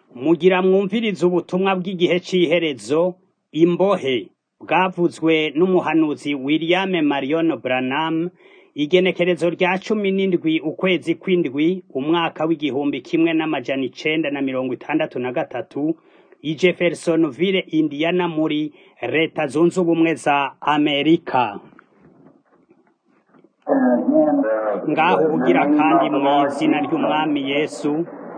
Mugira mwumvirize ubutumwa bw'igihe c'iherezo, imbohe, bwavuzwe n'umuhanuzi William Marion Branham, igenekerezo rya cumi n'indwi ukwezi kw'indwi, umwaka w'igihumbi kimwe n'amajana icenda na mirongo itandatu na gatatu, i Jeffersonville, Indiana muri leta zunze ubumwe za Amerika. Ngaho ubugira kandi mw'izina ry'umwami Yesu,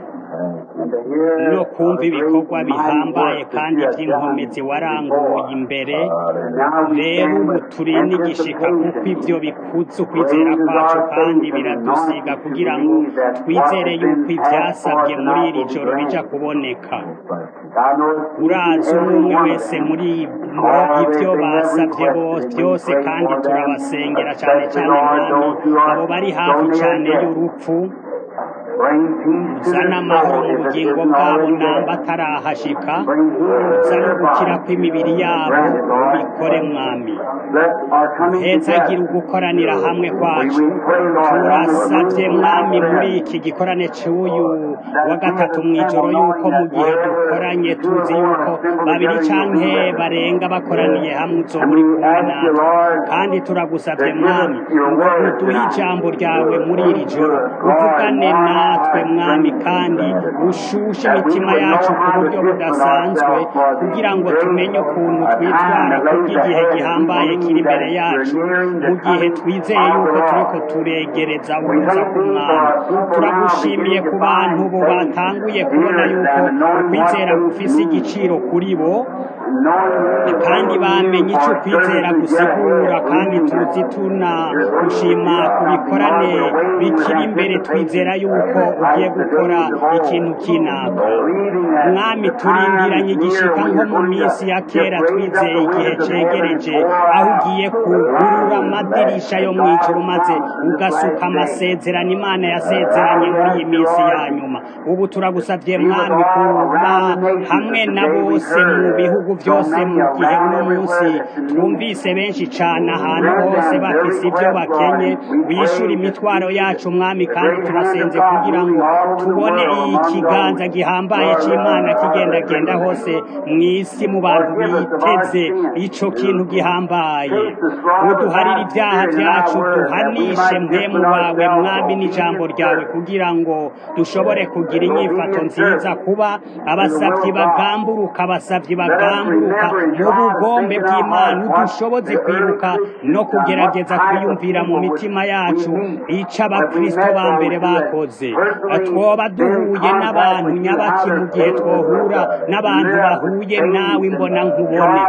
no kumva ibikorwa bihambaye kandi vy'inkomezi waranguye imbere, rero ubu turi n'igishika kuko ivyo bikuza ukwizera kwacu kandi biradusiga kugira ngo twizere yuko ivyasabwe muri iri joro bija kuboneka. Urazi umwe umwe wese muri bo ivyo basavye vyose kandi turabasengera cane cane mwami abo bari hafi cane y'urupfu uzana amahoro mu bugingo bwabo namba atarahashika uzana ugukira kw'imibiri yabo ubikore mwami uhezagira ugukoranira hamwe kwacu turasavye mwami muri iki gikorane c'uyu wa gatatu mw'ijoro yuko mu gihe dukoranye tuzi yuko babiri canke barenga bakoraniye hamwe uzoba uri kumwe natwe kandi turagusavye mwami ngo uduhe ijambo ryawe muri iri joro uvugane natwe mwami kandi ushushe imitima yacu ku buryo budasanzwe kugira ngo tumenye ukuntu twitwara kubw'igihe gihambaye kiri imbere yacu mu gihe twizeye yuko turiko turegereza uruza k'umwami turagushimiye ku bantu ubu batanguye kubona yuko ukwizera gufise igiciro kuri bo kandi bamenye ico ukwizera gusigura kandi tuzi tunagushima ku bikorane bikiri imbere twizera yuko ugiye gukora ikintu kinaka mwami turindiranye igishika nko mu minsi ya kera twizeye igihe cegereje aho ugiye kugurura amadirisha yo mw'ijuru maze ugasuka amasezerano imana yasezeranye muri iyi minsi ya nyuma ubu turagusavye mwami kuba hamwe na bose mu bihugu vyose mu gihe uno munsi twumvise benshi cane ahantu hose bafise ivyo bakenye wishura imitwaro yacu mwami kandi turasenze kugira ngo tubone ikiganza gihambaye c'imana kigendagenda hose mw'isi mu bantu biteze ico kintu gihambaye uduharire ivyaha vyacu duhanishe mpemu wawe mwami n'ijambo ryawe kugira ngo dushobore kugira inyifato nziza kuba abasavyi bagamburuka abasavyi bagamburuka mu bugombe bw'imana udushoboze kwibuka no kugerageza kwiyumvira mu mitima yacu ico abakristo ba mbere bakoze twoba duhuye n'abantu nyabaki mu gihe twohura n'abantu bahuye nawe imbona nkubone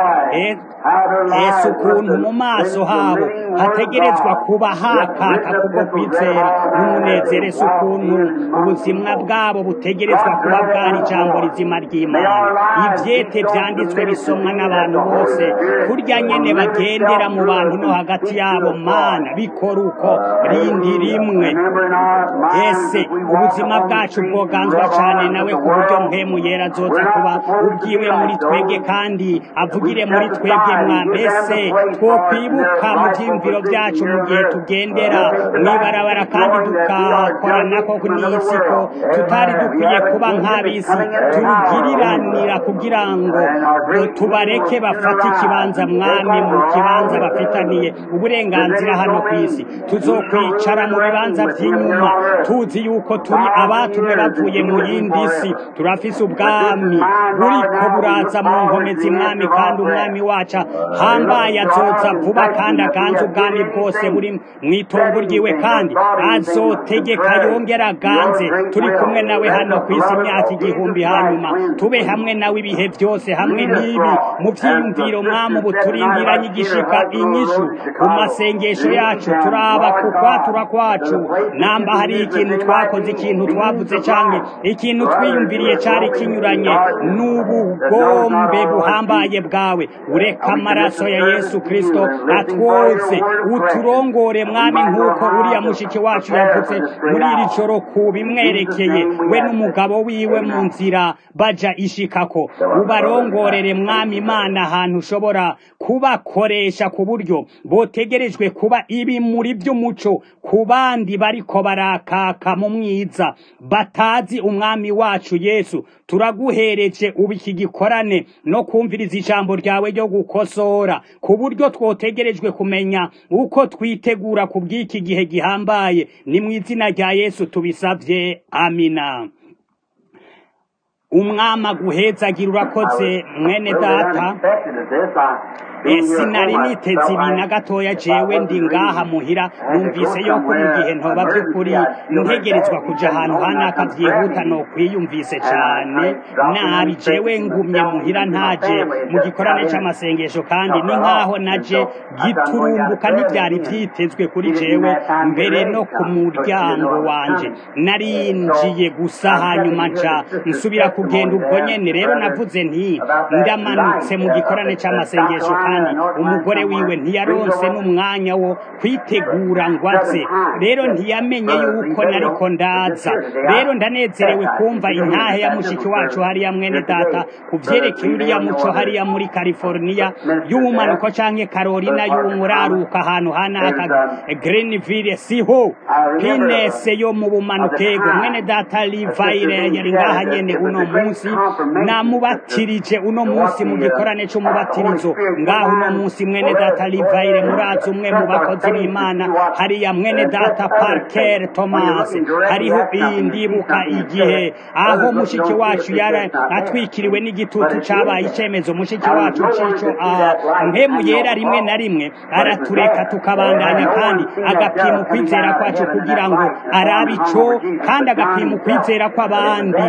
ese ukuntu mu maso habo hategerezwa kuba hakaka kubwo kwizera n'umunezero ese ukuntu ubuzima bwabo butegerezwa kuba bwari ijambo rizima ry'imana ivyete vyanditswe bisomwa n'abantu bose kurya nyene bagendera mu bantu no hagati yabo mana bikora uko rindi rimwe ese ubuzima bwacu bwoganzwa cane nawe ku buryo mpemu yera azoza kuba ubwiwe muri twebwe kandi avugire muri twebwe mwambese twokwibuka mu vyiyumviro vyacu mu gihe tugendera mwibarabara kandi tugakoranako n'isi ko tutari dukwiye kuba nk'abisi turugiriranira kugira ngo tubareke bafate ikibanza mwami mu kibanza bafitaniye uburenganzira hano kw'isi tuzokwicara mu bibanza vy'inyuma tuzi yuko turi abatumwe bavuye mu yindi si turafise ubwami buriko buraza mu nkomezi mwami kandi umwami wacu hambaye azoza vuba kandi aganze ubwami bwose buri mw'itongo ryiwe kandi azotegeka yongera aganze turi kumwe nawe hano kw'isi imyaka igihumbi hanyuma tube hamwe nawe ibihe vyose hamwe n'ibi mu vyiyumviro mwami ubu turindiranye igishika inyishu ku masengesho yacu turaba ku kwatura kwacu namba hari ikintu twakoze ikintu twavuze canke ikintu twiyumviriye cari kinyuranye n'ubugombe buhambaye bwawe ureka amaraso ya yesu kristo atwoze uturongore mwami nk'uko uriya mushiki wacu yavuze muri iri joro ku bimwerekeye we n'umugabo wiwe mu nzira baja ishikako ubarongorere ndaguhaye mwami imana ahantu ushobora kubakoresha ku buryo botegerejwe kuba ibimuri by'umuco ku bandi bariko barakaka mu mwiza batazi umwami wacu yesu turaguhereje ubu iki gikorane no kumviriza ijambo ryawe ryo gukosora ku buryo twotegerejwe kumenya uko twitegura ku bw'iki gihe gihambaye ni mu izina rya yesu tubisabye amina umwami aguhezagira urakoze mwene data sinari niteze ibi na gatoya jewe ndi ngaha muhira numvise yuko mu gihe ntoba by'ukuri ntegerezwa kuja ahantu hanaka vyihuta no kwiyumvise cane nabi jewe ngumye muhira ntaje mu gikorane c'amasengesho kandi ni nkaho naje giturumbuka ntivyari vyitezwe kuri jewe mbere no ku muryango wanje narinjiye gusa hanyuma nca nsubira kugenda ubwo nyene rero navuze nti ndamanutse mu gikorane c'amasengesho kandi umugore wiwe ntiyaronse n'umwanya wo kwitegura ngo aze rero ntiyamenye yuko nariko ndaza rero ndanezerewe kumva intahe ya mushiki wacu hariya mwene data ku vyerekeye uriya muco hariya muri california y'ubumanuko canke carolina y'umuraruka ahantu hanaka greenville siho pinese yo mu bumanukego mwene data livayire yari ngaha nyene uno munsi namubatirije uno munsi mu gikorane c'umubatirizo ngaho uno munsi mwene data livayire murazi umwe mu bakozi b'imana hariya mwene data parker thomas hariho iyi ndibuka igihe aho mushiki wacu yari atwikiriwe n'igitutu cabaye icemezo mushiki wacu cico mpemu yera rimwe na rimwe aratureka tukabandanya kandi agapima ukwizera kwacu kugira ngo arabe ico kandi agapima ukwizera kw'abandi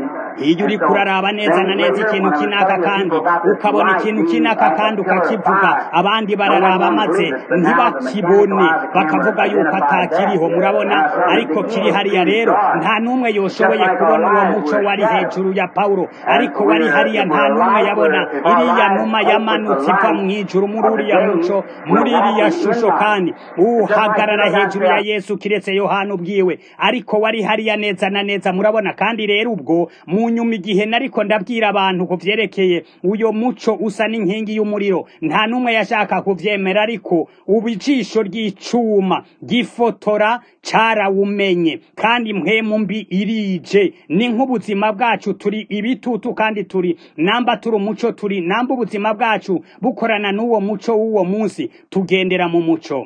iyo uri kuraraba neza na neza ikintu kinaka kandi ukabona ikintu kinaka kandi ukakivuga abandi bararaba maze ntibakibone bakavuga yuko atakiriho murabona ariko kiri hariya rero nta n'umwe yoshoboye kubona uwo muco wari hejuru ya pawulo ariko wari hariya nta n'umwe yabona iriya numa yamanutse iva mu ijuru muri uriya muco muri iriya shusho kandi uhagarara hejuru ya yesu kiretse yohana ubwiwe ariko wari hariya neza na neza murabona kandi rero ubwo mu nyuma igihe nariko ndabwira abantu ku vyerekeye uyo muco usa n'inkingi y'umuriro nta n'umwe yashaka kuvyemera ariko ubu ijisho ry'icuma gifotora carawumenye kandi mpwemu mbi irije ni nk'ubuzima bwacu turi ibitutu kandi turi namba turi umuco turi namba ubuzima bwacu bukorana n'uwo muco w'uwo munsi tugendera mu muco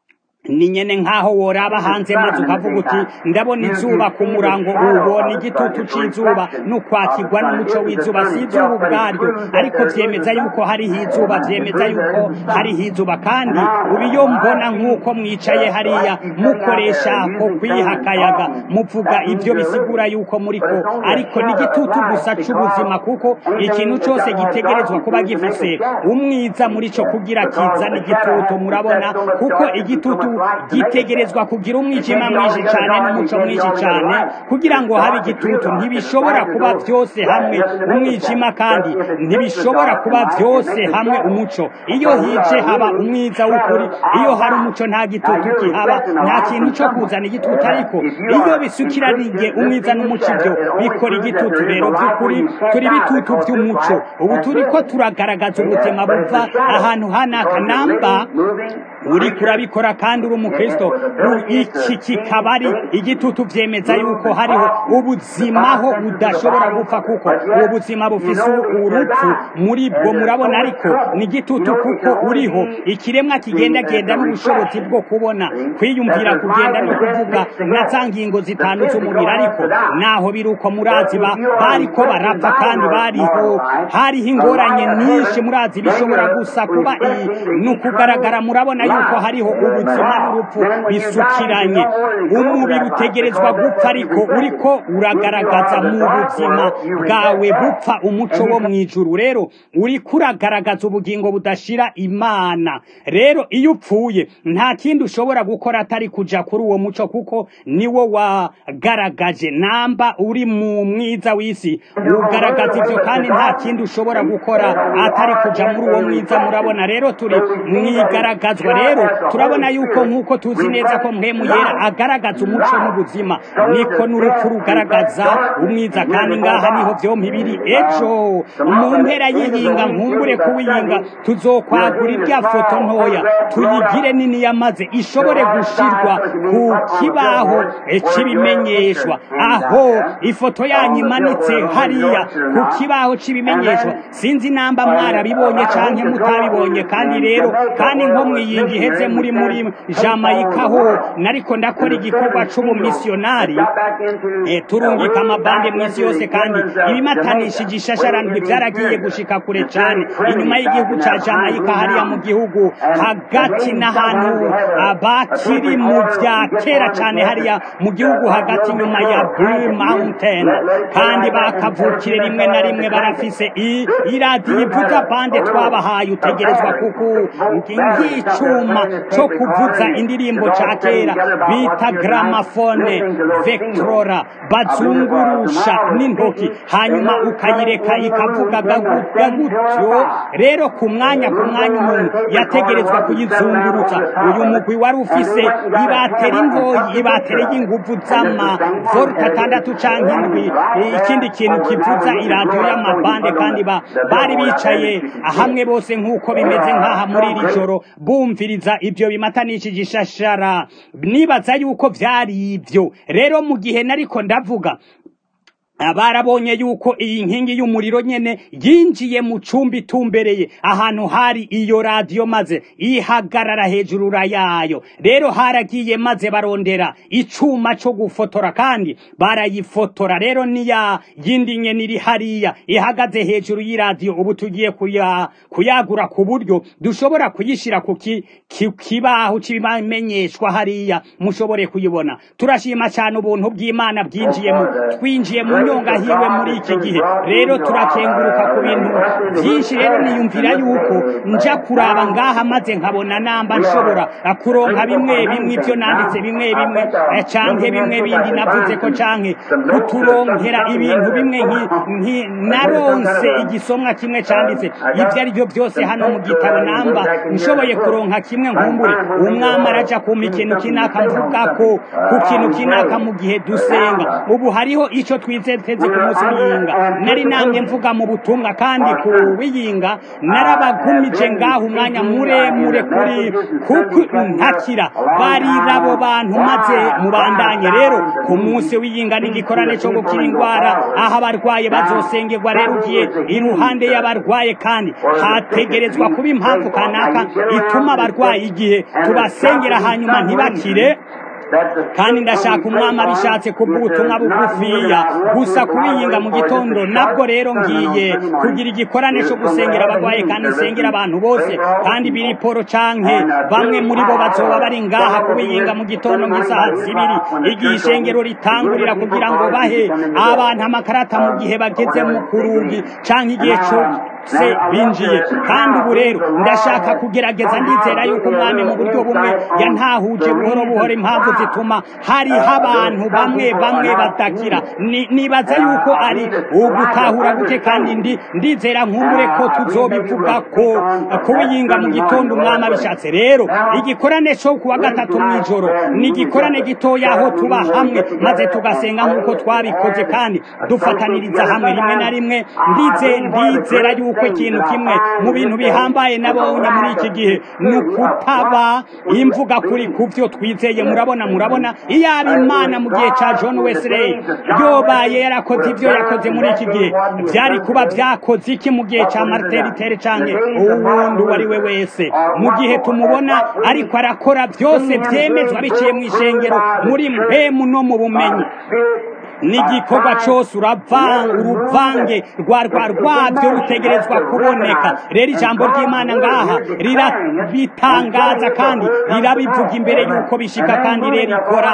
ni nyene nk'aho woraba hanze maze ukavuga uti ndabona izuba ku murango ubona igitutu c'izuba n'ukwakirwa n'umuco w'izuba si izuba ubwaryo ariko vyemeza yuko hariho izuba vyemeza yuko hariho izuba kandi ubu iyo mbona nk'uko mwicaye hariya mukoresha ko kwiha akayaga muvuga ivyo bisigura yuko muriko ariko ni igitutu gusa c'ubuzima kuko ikintu cose gitegerezwa kuba gifise umwiza muri co kugira kizana igitutu murabona kuko igitutu gitegerezwa kugira umwijima mwinshi cyane n'umuco mwinshi cyane kugira ngo habe igitutu ntibishobora kuba byose hamwe umwijima kandi ntibishobora kuba byose hamwe umuco iyo hije haba umwiza w'ukuri iyo hari umuco nta gitutu kihaba nta kintu cyo kuzana igitutu ariko iyo bisukiraniye umwiza n'umuco ibyo bikora igitutu rero by'ukuri turi bitutu by'umuco ubu turi ko turagaragaza ubuzima buva ahantu hanaka namba uri kurabikora kandi uri umukristo iki kikaba ari igitutu vyemeza yuko hariho ubuzimaho udashobora gupfa kuko ubu buzima bufise urupfu muri bwo murabona ariko ni igitutu kuko uriho ikiremwa kigendagenda n'ubushobozi bwo kubona kwiyumvira kugenda no kuvuga na za ngingo zitanu z'umubiri ariko naho biri uko murazi bariko barapfa kandi bariho hariho ingoranye nyinshi murazi bishobora gusa kuba ni ukugaragara murabona yuko hariho ubuzima n'urupfu bisukiranye umubiri utegerezwa gupfa ariko uriko uragaragaza mu buzima bwawe bupfa umuco wo mu ijuru rero uriko uragaragaza ubugingo budashira imana rero iyo upfuye nta kindi ushobora gukora atari kuja kuri uwo muco kuko niwo wagaragaje namba uri mu mwiza w'isi ugaragaza ivyo kandi nta kindi ushobora gukora atari kuja muri uwo mwiza murabona rero turi mwigaragazwa rero turabona yuko nk'uko tuzi neza ko mpemu yera agaragaza umuco n'ubuzima niko n'urupfu rugaragaza umwiza kandi ngaha niho vyompi biri ejo mu mpera y'iyinga nkumbure kuwiyinga tuzokwagura irya foto ntoya tuyigire nini yamaze ishobore gushirwa ku kibaho c'ibimenyeshwa aho ifoto yanyu imanitse hariya ku kibaho c'ibimenyeshwa sinzi namba mwarabibonye canke mutabibonye kandi rero kandi nko mwiyinga iheze muri muri Jamaica ho nariko ndakora igikorwa c'ubumisionari e, turungika amabande mw'isi yose kandi ibimatanishije ishasharandwi vyaragiye gushika kure cane inyuma y'igihugu ca Jamaica hariya mu gihugu hagati n'ahantu abakiri mu vya kera cane hariya mu gihugu hagati nyuma ya Blue Mountain kandi bakavukire rimwe na rimwe barafise iradiyo ivuza bande twabahaye utegerezwa kuku nk'icuma co kuvuza indirimbo ca kera bita gramafone vectrora bazungurusha n'intoki hanyuma ukayireka ikavuga gutyo rero ku mwanya ku mwanya umuntu yategerezwa kuyizungurutsa uyu mugwi wari ufise ibateri ntoyi ibateri y'inguvu z'ama volt atandatu canke indwi ikindi kintu kivuza iradiyo y'amabande kandi bari bicaye hamwe bose nk'uko bimeze nk'aha muri iri joro bumviriza ibyo bimatanishije ishashara nibaza yuko vyari ivyo rero mu gihe nariko ndavuga barabonye yuko iyi nkingi y'umuriro nyene yinjiye mu cumbi itumbereye ahantu hari iyo radiyo maze ihagarara hejuru yayo rero haragiye maze barondera icuma co gufotora kandi barayifotora rero niya yindi nyene iri hariya ihagaze hejuru y'iradiyo ubu tugiye kuya kuyagura ku buryo dushobora kuyishira ku kibaho c'ibimenyeshwa hariya mushobore kuyibona turashima cyane ubuntu bw'imana bwinjiyemo twinjiye mu nyonga hiwe muri iki gihe rero turakenguruka ku bintu byinshi rero niyumvira yuko nja kuraba ngaha maze nkabona namba nshobora kuronka bimwe bimwe ibyo nanditse bimwe bimwe canke bimwe bindi navuze ko canke kuturonkera ibintu bimwe nki naronse igisomwa kimwe canditse ibyo ari byo byose hano mu gitabo namba nshoboye kuronka kimwe nkumbure umwami araja kumpa ikintu kinaka mvuga ko ku kintu kinaka mu gihe dusenga ubu hariho ico twize teze ku munsi w'iyinga nari namwe mvuga mu butumwa kandi ku w'iyinga narabagumije ngaho umwanya muremure kuri kuko ntakira barira abo bantu maze mubandanye rero ku munsi w'iyinga n'igikorane cyo gukira indwara aho abarwaye bazosengerwa rero ugiye iruhande y'abarwaye kandi hategerezwa kuba impamvu kanaka ituma abarwaye igihe tubasengera hanyuma ntibakire kandi ndashaka umwami abishatse kubw'ubutumwa bugufiya gusa kubiyinga mu gitondo nabwo rero ngiye kugira igikorane cyo gusengera abarwaye kandi nsengera abantu bose kandi biri poro canke bamwe muri bo bazoba bari ngaha kubiyinga mu gitondo nk'isaha zibiri igihe ishengero ritangurira kugira ngo bahe abantu amakarata mu gihe bageze mu kurugi canke igihe se binjiye kandi ubu rero ndashaka kugerageza ndizera yuko umwami mu buryo bumwe yantahuje buhoro buhoro impamvu zituma hariho abantu bamwe bamwe batakira nibaza yuko ari ugutahura guke kandi ndi ndizera nkumbure ko tuzobivuga ko kubiyinga mu gitondo umwami abishatse rero igikorane cyo kuwa gatatu mu ijoro ni igikorane gitoya aho tuba hamwe maze tugasenga nk'uko twabikoze kandi dufataniriza hamwe rimwe na rimwe ndize ndizera yuko ikintu kimwe mu bintu bihambaye nabonye muri iki gihe ni ukutaba imvuga kuri ku byo twizeye murabona murabona iyaba imana mu gihe cya john wesley yobaye yarakoze ibyo yakoze muri iki gihe byari kuba byakoze iki mu gihe cya martin luther canke uwundi uwo ari we wese mu gihe tumubona ariko arakora byose byemezwa biciye mu ishengero muri mpemu no mu bumenyi n'igikorwa cyose uruvange rwa rwa rwabyo rutegerezwa kuboneka rero ijambo ry'imana ngaha rirabitangaza kandi rirabivuga imbere y'uko bishika kandi rero ikora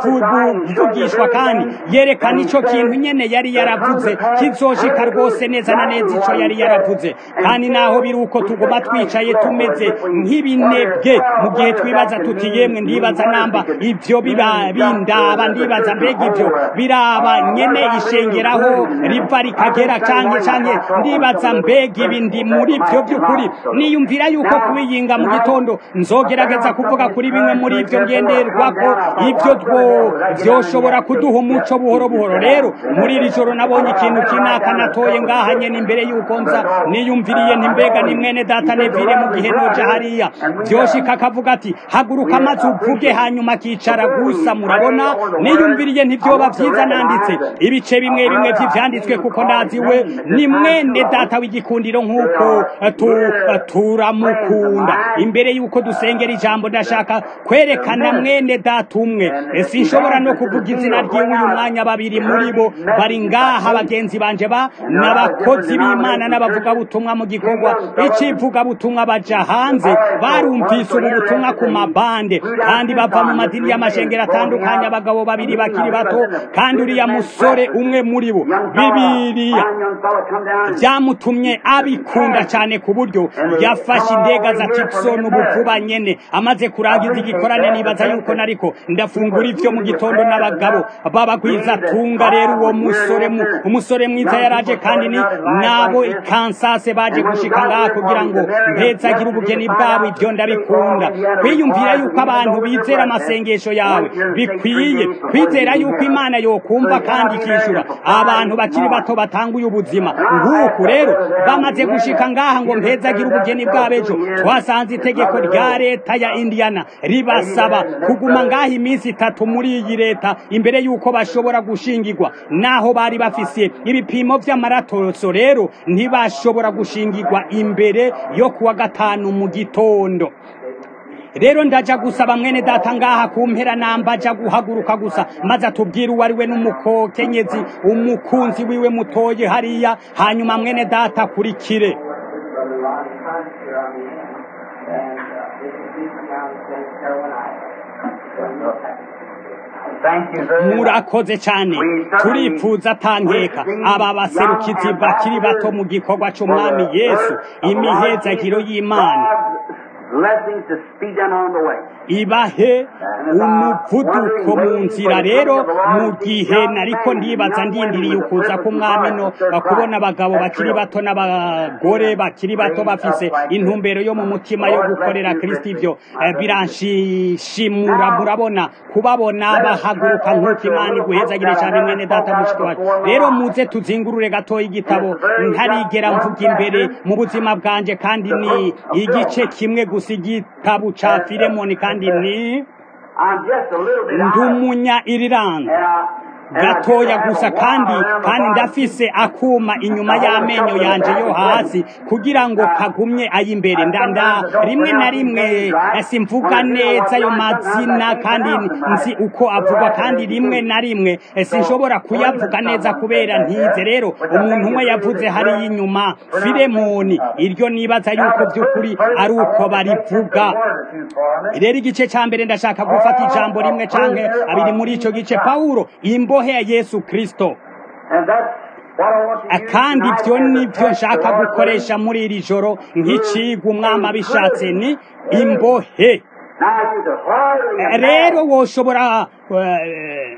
ivugishwa kandi yerekana icyo kintu nyene yari yaravuze kizoshika rwose neza na neza icyo yari yaravuze kandi naho biri uko tuguma twicaye tumeze nk'ibinebwe mu gihe twibaza tuti yemwe ndibaza namba ibyo biba bindaba ndibaza mbega ibyo biraba ndaraba nyene ishengeraho riva rikagera canke canke ndibaza mbega ibi ndi muri vyo by'ukuri niyumvira yuko kubiyinga mu gitondo nzogerageza kuvuga kuri bimwe muri ivyo ngenderwako ivyo two vyoshobora kuduha umuco buhoro buhoro rero muri iri joro nabonye ikintu kinaka natoye ngaha nyene imbere yuko nza niyumviriye nti mbega ni mwene data nevire mu gihe noja hariya vyoshika akavuga ati haguruka maze uvuge hanyuma akicara gusa murabona niyumviriye ntivyoba vyiza nanditse ibice bimwe bimwe vy'ivyanditswe kuko ndazi we ni mwene data w'igikundiro nk'uko tu- turamukunda imbere yuko dusengera ijambo ndashaka kwerekana mwene data umwe sinshobora no kuvuga izina ry'iwe uyu mwanya babiri muri bo bari ngaha bagenzi banje ba n'abakozi b'imana n'abavugabutumwa mu gikorwa icivugabutumwa baja hanze barumvise ubu butumwa ku mabande kandi bava mu madini y'amashengero atandukanye abagabo babiri bakiri bato kandi uriya musore umwe muri bo bibiriya byamutumye abikunda cyane ku buryo yafashe indega za tikisoni ubu vuba nyene amaze kurangiza igikorane nibaza yuko nariko ndafungura ivyo mu gitondo n'abagabo babagwiza tunga rero uwo musore mu umusore mwiza yaraje kandi ni nabo kansase baje gushika ngaha kugira ngo mpezagire ubugeni bwabo ivyo ndabikunda kwiyumvira yuko abantu bizera amasengesho yawe bikwiye kwizera yuko imana yokumva kandi ikishura abantu bakiri bato batanguye ubuzima nk'uku rero bamaze gushika ngaha ngo mpezagire ubugeni bw'abejo twasanze itegeko rya leta ya indiana ribasaba kuguma ngaha iminsi itatu muri iyi leta imbere yuko bashobora gushingirwa naho bari bafise ibipimo vy'amaratoso rero ntibashobora gushingirwa imbere yo kuwa gatanu mu gitondo rero ndaja gusaba mwene data ngaha kumpera namba aja guhaguruka gusa maze atubwire uwo ari we n'umukokenyezi umukunzi wiwe mutoye hariya hanyuma mwene data akurikire Brother Ronnie Hunt here on the and uh, this is Beaver County, St. Carolina. Thank you very much. murakoze cyane turifuza atankeka aba baserukizi bakiri bato mu gikorwa cy'umwami yesu imihezagiro y'imana Blessings to speed them on the way. ibahe umuvuduko mu nzira rero mu gihe nariko ndibaza ndindiriye ukuza k'umwami no kubona abagabo bakiri bato n'abagore bakiri bato bafise intumbero yo mu mutima yo gukorera kristo ivyo eh, biranshimura murabona kubabona bahaguruka nk'uko imana iguhezagire cyane mwene data mushiki wacu rero muze tuzingurure gatoya igitabo ntarigera mvuga imbere mu buzima bwanje kandi ni igice kimwe gusa igitabo ca filemoni kandi ni I'm just a little bit ndi out. umunya irilande And I- and I gatoya just have gusa a kandi wire around kandi my body. ndafise akuma inyuma y'amenyo yanje yo hasi kugira ngo kagumye ay'imbere ndanda rimwe na rimwe eh, simvuga neza ayo mazina kandi nzi uko avugwa kandi rimwe na rimwe eh, sinshobora kuyavuga neza kubera ntize rero umuntu umwe yavuze hariya inyuma filemoni iryo nibaza yuko by'ukuri ari uko barivuga rero igice cya mbere ndashaka gufata ijambo rimwe canke abiri muri ico gice pawulo imbohe ya yesu kristo And that's what I want to use kandi tonight ibyo as ni the byo message nshaka of our gukoresha muri iri joro nk'icigwa umwami abishatse ni imbohe Now you could hardly rero imagine woshobora eh,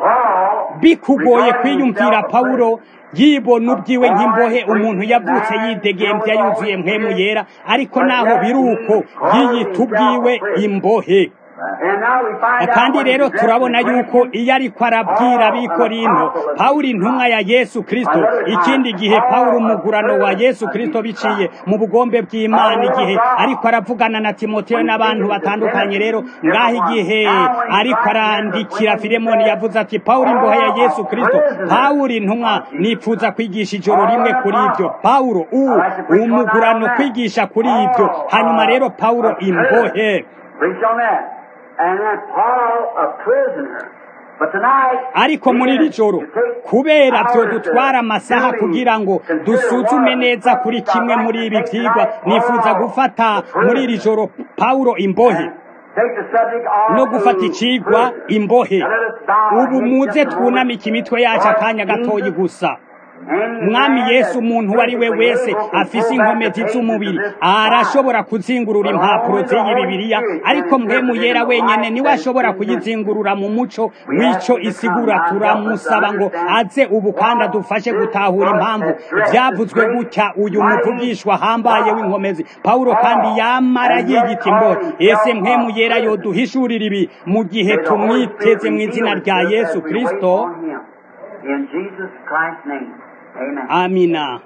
Paul bikugoye kwiyumvira pawulo yibona ubwiwe nk'imbohe umuntu yavutse yidegembya yuzuye mpemu yera ariko naho biri uko yiyita ubwiwe imbohe And now we find out kandi what rero exactly turabona Christ yuko iyo ariko arabwira abikorinto pawulo intumwa ya yesu kristo ikindi gihe pawulo umugurano wa yesu kristo biciye mu bugombe bw'imana igihe ariko aravugana na timoteyo n'abantu batandukanye rero ngaho igihe ariko arandikira filemoni yavuze ati pawulo imbohe ya yesu kristo pawulo intumwa nipfuza kwigisha ijoro rimwe kuri ibyo pawulo u umugurano kwigisha kuri ibyo hanyuma rero pawulo imbohe Preach on that. And then Paul, a prisoner. But tonight, ariko muri iri joro kubera byo dutwara amasaha kugira ngo dusuzume neza kuri kimwe muri ibi byigwa nifuza gufata muri iri joro pawulo imbohe take the subject of no gufata icigwa imbohe ubu muze twunamike imitwe yacu akanya gatoyi gusa mwami yesu umuntu uwo ari we wese afise inkomezi z'umubiri arashobora kuzingurura impapuro z'iyi bibiliya ariko mpemu yera wenyene niwe ashobora kuyizingurura mu muco w'ico isigura turamusaba ngo aze ubu kandi adufashe gutahura impamvu vyavuzwe gutya uyu muvugishwa ahambaye w'inkomezi pawulo kandi yamara yiyita imboro ese mpemu yera yoduhishurira ibi mu gihe tumwiteze mu izina rya yesu kristo In Jesus Christ's name. Amen. amina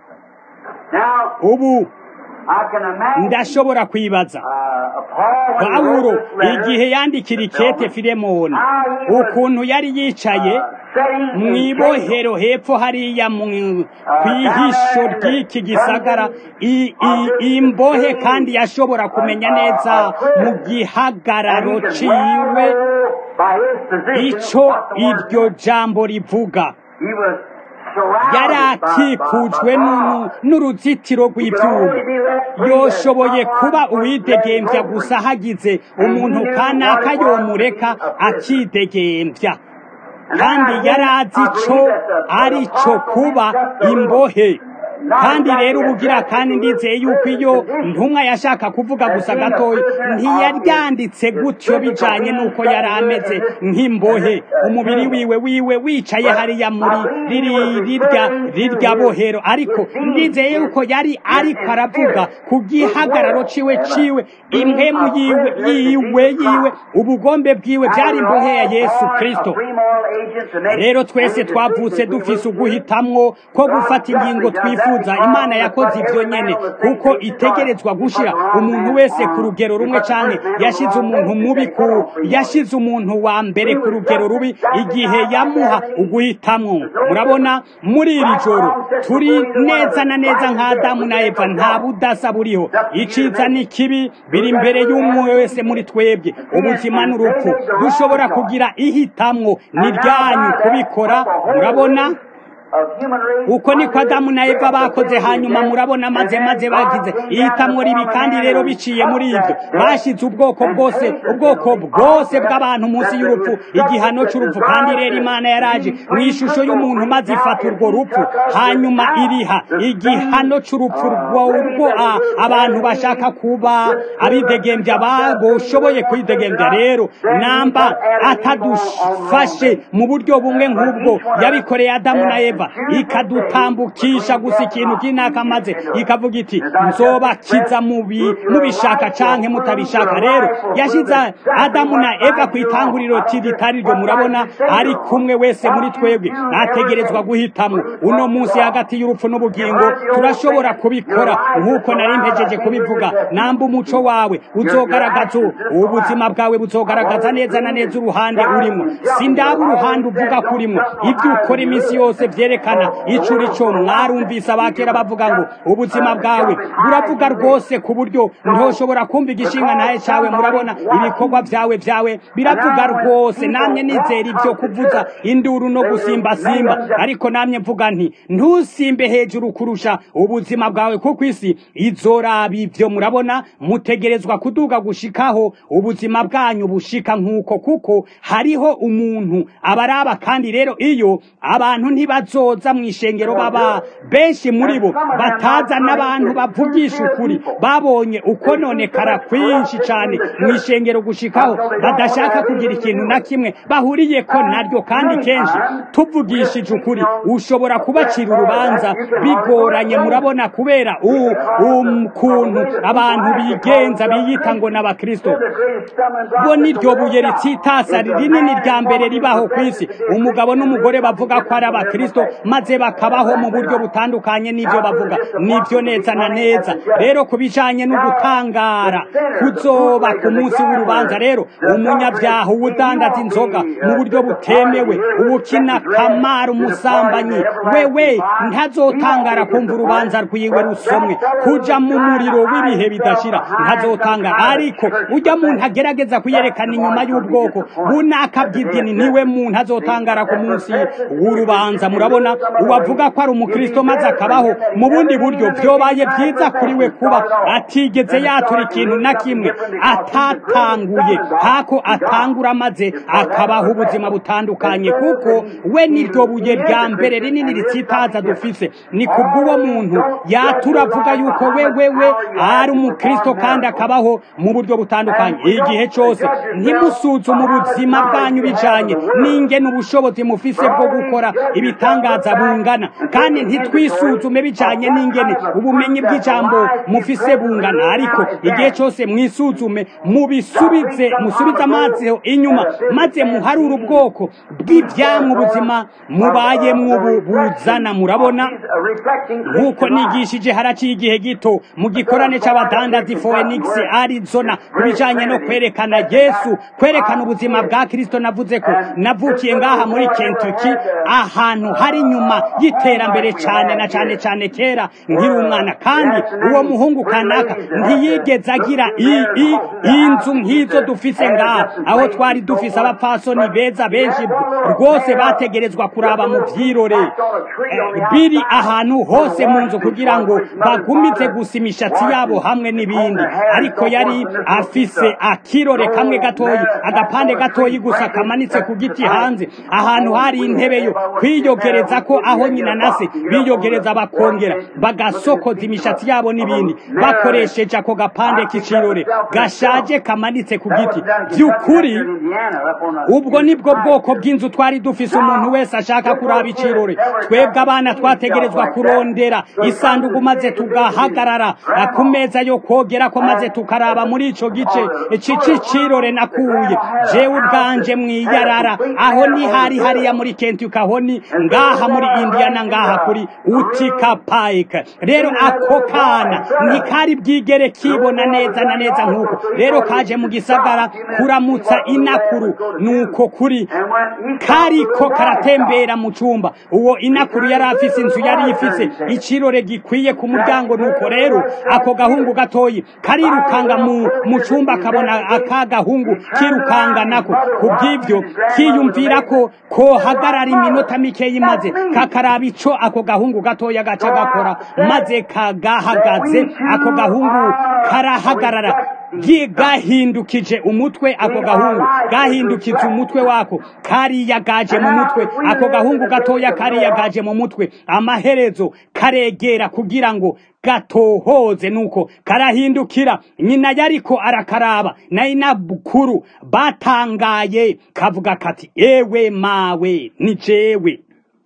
Now, ubu I can imagine ndashobora kwibaza uh, Paul when he pawulo wrote this letter, igihe yandikira ikete filemoni ukuntu yari yicaye setting mu in ibohero hepfo hariya mu kwihisho ry'iki gisagara i- i- imbohe kandi yashobora kumenya neza mu gihagararo ciwe by his position, ico what the word iryo jambo rivuga He was yari surrounded by, akikujwe by, by n'unu- God. n'uruzitiro rw'ivyuma yoshoboye kuba uwidegembya gusa hagize umuntu kanaka yomureka akidegembya kandi yari azi ico ari co kuba imbohe kandi rero ubugira kandi ndizeye yuko iyo ntumwa yashaka kuvuga gusa gatoya ntiyaryanditse gutyo bijanye n'uko yari ameze nk'imbohe umubiri wiwe wiwe wicaye hariya muri riri rirya rirya bohero ariko ndizeye yuko yari ariko aravuga ku gihagararo ciwe ciwe impemu yiwe yiwe yiwe ubugombe bwiwe byari imbohe ya yesu kristo rero twese twavutse dufise uguhitamwo ko gufata ingingo twifuza imana yakoze ibyo nyene kuko itegerezwa gushira umuntu wese ku rugero rumwe canke yashize umuntu mubi ku yashize umuntu wa mbere ku rugero rubi igihe yamuha uguhitamwo murabona muri iri joro turi neza na neza nka adamu na eva nta budasa buriho iciza n'ikibi biri imbere y'umwe wese muri twebwe ubuzima n'urupfu dushobora kugira ihitamwo ni ryanyu kubikora murabona uko niko adamu na eva bakoze hanyuma murabona maze maze bagize ihitamwo ribi kandi rero biciye muri ibyo bashize ubwoko bwose ubwoko bwose bw'abantu munsi y'urupfu igihano c'urupfu kandi rero imana yaraje mu ishusho y'umuntu maze ifata urwo rupfu hanyuma iriha igihano c'urupfu rwo a- abantu bashaka kuba abidegembya baboshoboye kwidegembya rero namba atadufashe mu buryo bumwe nk'ubwo yabikoreye adamu na eva ikadutambukisha gusa ikintu kinaka maze ikavuga iti nzobakiza mubi mubishaka canke mutabishaka rero yashize adamu na eva ku itanguriro ritari ryo murabona ari kumwe wese muri twebwe ategerezwa guhitamwo uno munsi hagati y'urupfu n'ubugingo turashobora kubikora nk'uko nari mpejeje kubivuga namba umuco wawe uzogaragaza ubuzima bwawe buzogaragaza neza na neza uruhande urimo sindaba uruhande uvuga ko urimo ibyo ukora iminsi yose vyerekana ico uri co mwarumvise abakera bavuga ngo ubuzima bwawe buravuga rwose ku buryo ntoshobora kumva igishinga naye cawe murabona ibikorwa vyawe vyawe biravuga rwose namye nizera ivyo kuvuza induru no gusimbasimba ariko namye mvuga nti ntusimbe hejuru kurusha ubuzima bwawe kuko isi izoraba ivyo murabona mutegerezwa kuduga gushikaho ubuzima bwanyu bushika nk'uko kuko hariho umuntu abaraba kandi rero iyo abantu ntibazoza mu ishengero baba benshi muri bo bataza n'abantu bavugisha ukuri babonye ukononekara kwinshi cyane mu ishengero gushikaho badashaka kugira ikintu na kimwe bahuriyeko naryo kandi kenshi tuvugishije ukuri ushobora kubacira urubanza bigoranye murabona kubera ukuntu abantu bigenza biyita ngo n'abakristo bo niryo buye ritsitasa rinini rya mbere ribaho ku isi umugabo n'umugore bavuga ko ari abakristo maze bakabaho mu buryo butandukanye n'ibyo bavuga nibyo neza na neza rero ku bijanye no gutangara kuzoba ku munsi w'urubanza rero umunyabyaha uwudandaza inzoga mu buryo butemewe uwukina kamara umusambanyi wewe ntazotangara kumva urubanza rwiwe rusomwe kuja mu muriro w'ibihe bidashira ntazotangara ariko ujya muntu agerageza kuyerekana inyuma y'ubwoko bunaka bw'idini niwe muntu azotangara ku munsi w'urubanza murabona murabona uwavuga ko ari umukristo maze akabaho mu bundi buryo byobaye byiza kuri we kuba atigeze yatura ikintu na kimwe atatanguye hako atangura maze akabaho ubuzima butandukanye kuko we niryo buye rya mbere rinini ritsitaza dufise ni kubw'uwo muntu yatura avuga yuko we we we ari umukristo kandi akabaho mu buryo butandukanye igihe cyose ntimusuzume ubuzima bwanyu bijanye n'ingene ubushobozi mufise bwo gukora ibitangaza bungana kandi ntitwisuzume bijanye n'ingene ubumenyi bw'ijambo mufise bungana ariko igihe cyose mwisuzume mubisubize musubize amazi inyuma maze muharure ubwoko bw'ivyamwa ubuzima mubayemwo ubu buzana murabona nk'uko nigishije haraciye igihe gito mu gikorane c'abadandazi Phoenix Arizona ku bijanye no kwerekana Yesu kwerekana ubuzima bwa Kristo navuze ko navukiye ngaha muri Kentucky ahantu hari nyuma y'iterambere cyane na cyane cyane kera nkiri umwana kandi uwo muhungu kanaka ntiyigeze agira i- i- inzu nk'izo dufise ngaha aho twari dufise abapfasoni beza benshi rwose bategerezwa kuraba mu vyirore Eh, biri ahantu hose mu nzu kugira ngo bagumize gusa imishatsi yabo hamwe n'ibindi ariko yari afise akirore kamwe gatoyi agapande gatoyi gusa kamanitse ku giti hanze ahantu hari intebe yo kwiyogereza ko aho nyina na se biyogereza bakongera bagasokoza imishatsi yabo n'ibindi bakoresheje ako gapande k'ikirore gashaje kamanitse ku giti by'ukuri ubwo nibwo bwoko bw'inzu twari dufise umuntu wese ashaka kuraba icirore twebwe abana twategerezwa kurondera isanduku maze tugahagarara eh, ku meza yo kogerako maze tukaraba muri ico gice c'icirore nakuye jewe ubwanje mwiyarara aho ni hari hariya muri Kentucky aho ni ngaha muri Indiana ngaha kuri Utica Pike rero ako kana ntikari bwigere kibona neza na neza nk'uko rero kaje mu gisagara kuramutsa inakuru nuko kuri kariko karatembera mu cumba uwo inakuru yari afise inzu yari ifise icirore gikwiye ku muryango nuko rero ako gahungu gatoyi karirukanga mu, mu cumba kabona aka gahungu kirukanga nako kubw'ivyo kiyumvira ko kohagarara iminota mikeyi maze kakaraba ico ako gahungu gatoya gaca gakora maze kagahagaze ako gahungu karahagarara gi- gahindukije umutwe ako gahungu gahindukije umutwe wako kariyagaje mu mutwe ako gahungu gatoya kariyagaje mu mutwe amaherezo karegera kugira ngo gatohoze nuko karahindukira nyina yariko arakaraba na inabukuru batangaye kavuga kati ewe mawe ni jewe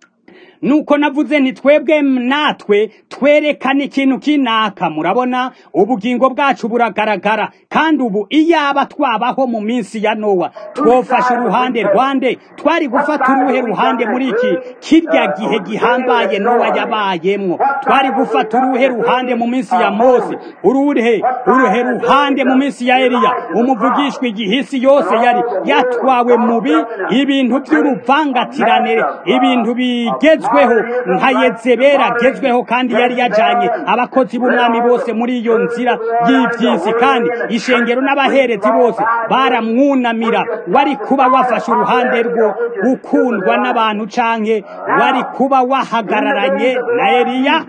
nuko navuze nti twebwe natwe twerekana ikintu kinaka murabona ubugingo bwacu buragaragara kandi ubu iyaba twabaho mu minsi ya nowa twofashe uruhande rwande twari gufata uruhe ruhande muri iki kirya gihe gihambaye nowa yabayemwo twari gufata uruhe ruhande mu minsi ya mose uruhe uruhe ruhande mu minsi ya eliya umuvugishwa igihisi yose yari yatwawe mubi ibintu by'uruvangatirane ibintu bigezweho nka yezebera agezweho kandi yari yajanye abakozi b'umwami bose muri iyo nzira y'ivyisi kandi ishengero n'abaherezi bose baramwunamira wari kuba wafashe uruhande rwo gukundwa n'abantu canke wari kuba wahagararanye na eliya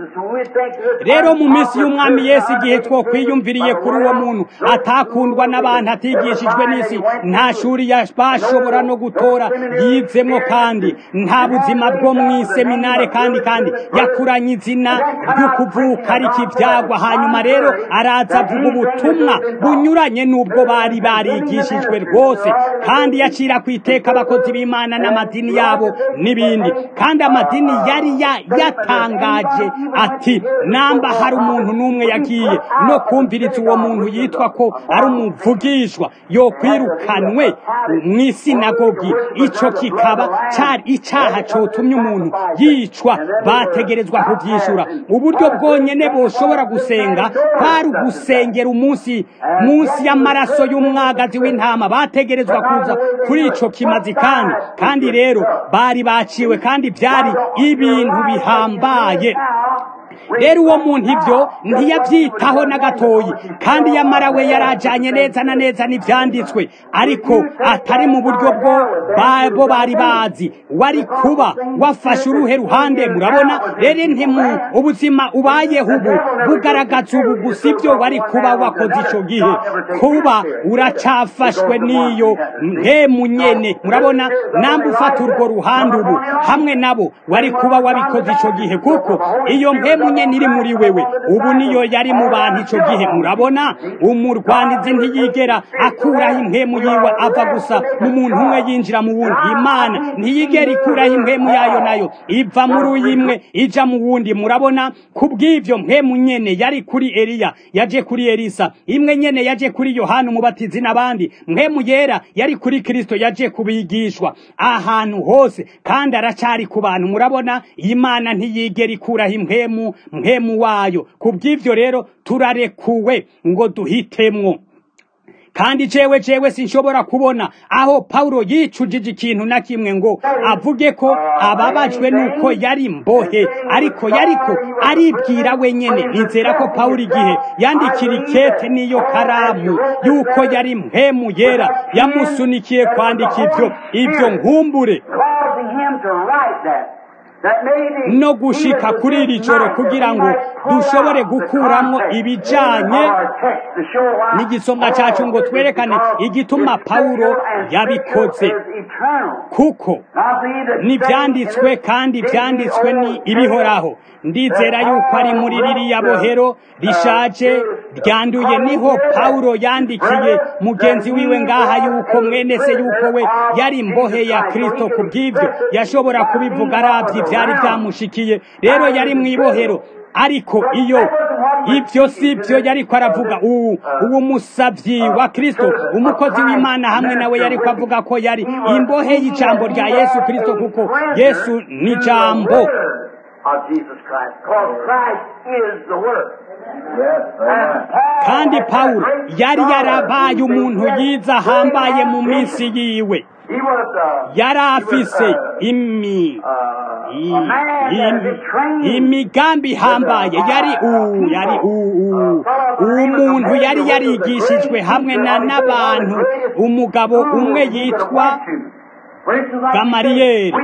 rero mu minsi y'umwami yesu igihe twokwiyumviriye kuri uwo muntu atakundwa n'abantu atigishijwe n'isi nta shuri ya- bashobora no gutora yizemwo kandi nta buzima bwo mu iseminare kandi kandi yakuranye izina ryo kuvuka ariko ivyagwa hanyuma rero araza avuga ubutumwa bunyuranye n'ubwo bari barigishijwe rwose kandi yacira ku iteka abakozi b'imana n'amadini yabo n'ibindi kandi amadini yari ya- yatangaje ati namba hari umuntu n'umwe yagiye no kumviriza uwo muntu yitwa ko ari umuvugishwa yo kwirukanwe mu isinagogi ico kikaba cari icaha cotumye umuntu yicwa bategerezwa kuvyishura uburyo bwonyene boshobora gusenga kwari ugusengera umunsi munsi y'amaraso y'umwagazi w'intama bategerezwa kuza kuri ico kimazi kandi kandi rero bari baciwe kandi vyari ibintu bihambaye rero uwo muntu ibyo ntiyabyitaho na gatoyi kandi yamara we yarajanye neza na neza n'ivyanditswe ariko atari mu buryo bwo bo bari bazi wari kuba wafashe uruhe ruhande murabona rero ntimu ubuzima ubayeho ubu bugaragaza ubu gusa ibyo wari kuba wakoze ico gihe kuba uracafashwe n'iyo mpemu nyene murabona namba ufata urwo ruhande ubu hamwe nabo wari kuba wabikoze ico gihe kuko iyo mpemu nyene iri muri wewe ubu niyo yari mu bantu ico gihe murabona umurwanizi ntiyigera akuraho impemu yiwe ava gusa mu muntu umwe yinjira mu wundi imana ntiyigera ikuraho impemu yayo nayo iva muri uyimwe ija mu wundi murabona kubw'ivyo mpemu nyene yari kuri eliya yaje kuri elisa imwe nyene yaje kuri yohana umubatizi n'abandi mpemu yera yari kuri kristo yaje kubigishwa ahantu hose kandi aracari ku bantu murabona imana ntiyigera ikuraho impemu mpemu wayo kubw'ivyo rero turarekuwe ngo duhitemwo kandi jewe jewe sinshobora kubona aho Paulo yicujije ikintu na kimwe ngo avuge ko ababajwe nuko yari mbohe ariko yariko aribwira wenyene nizera ko Paulo igihe yandikira ikete niyo karamu yuko yari mpemu yera yamusunikiye kwandika ivyo ivyo nkumbure no gushika kuri iri joro kugira ngo dushobore gukuramo ibijanye n'igisomwa cyacu ngo twerekane igituma Paulo yabikoze kuko n'ibyanditswe kandi ibyanditswe ni ibihoraho ndizera yuko ari muri ririya bohero rishaje ryanduye niho Paulo yandikiye mugenzi wiwe ngaha yuko mwene se yuko we yari mbohe ya Kristo kubw'ivyo yashobora kubivuga aravye byari byamushikiye rero yari mu ibohero ariko iyo ibyo si byo yariko aravuga ubu uwo musavyi wa Kristo umukozi w'Imana hamwe nawe yariko avuga ko yari imbohe y'ijambo rya Yesu Kristo kuko Yesu ni jambo kandi Paulo yari yarabaye umuntu yiza ahambaye mu minsi yiwe yari afise imi imigambi ihambaye yari uwu yari uwu umuntu yari yarigishijwe hamwe na n'abantu umugabo umwe yitwa gamariyeri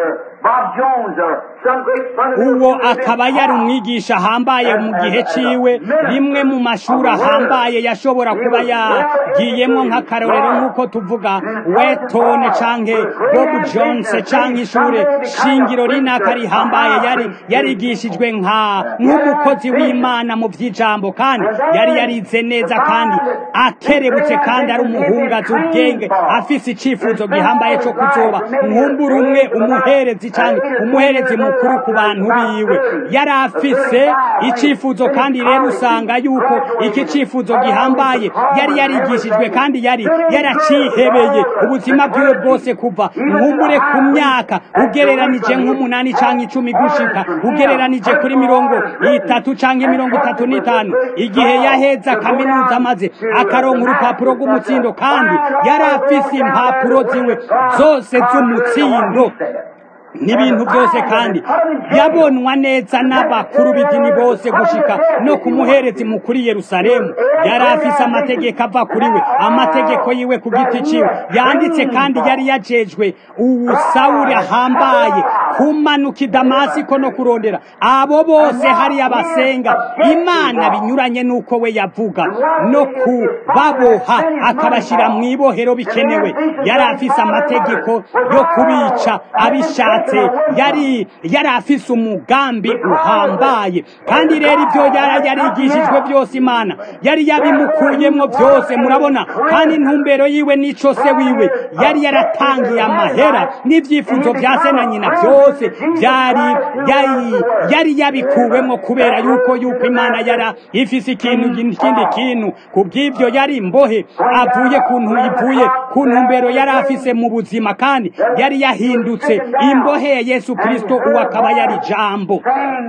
uwo akaba yari umwigisha ahambaye mu gihe ciwe rimwe mu mashuri ahambaye yashobora kuba yagiyemo nk'akarorero nk'uko tuvuga wetone canke bob jones canke ishure shingiro rinaka rihambaye yari yarigishijwe nka nk'umukozi w'imana mu vy'ijambo kandi yari yarize neza kandi akerebutse kandi ari umuhungazi ubwenge afise icifuzo gihambaye co kuzoba nkumbura umwe umuherezi canke umuherezi mukuru ku bantu biwe yari afise icifuzo kandi rero usanga yuko iki cifuzo gihambaye yari yarigishijwe kandi yari yaracihebeye ubuzima bwiwe bwose kuva nkumbure ku myaka ugereranije nk'umunani canke icumi gushika ugereranije kuri mirongo itatu canke mirongo itatu n'itanu igihe yaheza kaminuza maze akaronka urupapuro rw'umutsindo kandi yari afise impapuro ziwe zose z'umutsindo n'ibintu byose kandi yabonwa neza n'abakuru b'idini bose gushika no ku muherezi mukuru Yerusalemu yari afise amategeko ava kuri we amategeko yiwe ku giti ciwe yanditse kandi yari yajejwe uwusawuri ahambaye kumanuka i damasiko no kurondera abo bose hariya basenga imana binyuranye n'uko we yavuga no kubaboha akabashyira mu ibohero bikenewe yari afise amategeko yo kubica abishatse yari yari afise umugambi uhambaye kandi rero ibyo yari yarigishijwe byose imana yari yabimukuyemo byose murabona kandi intumbero yiwe n'ico se wiwe yari yaratangiye amahera n'ibyifuzo bya se na nyina byose byari yari yari yabikuwemo kubera yuko yuko imana yara ifise ikintu ikindi kintu kubw'ibyo yari imbohe avuye ku ivuye ku ntumbero yari afise mu buzima kandi yari yahindutse imbohe ya Yesu Kristo uwo akaba yari jambo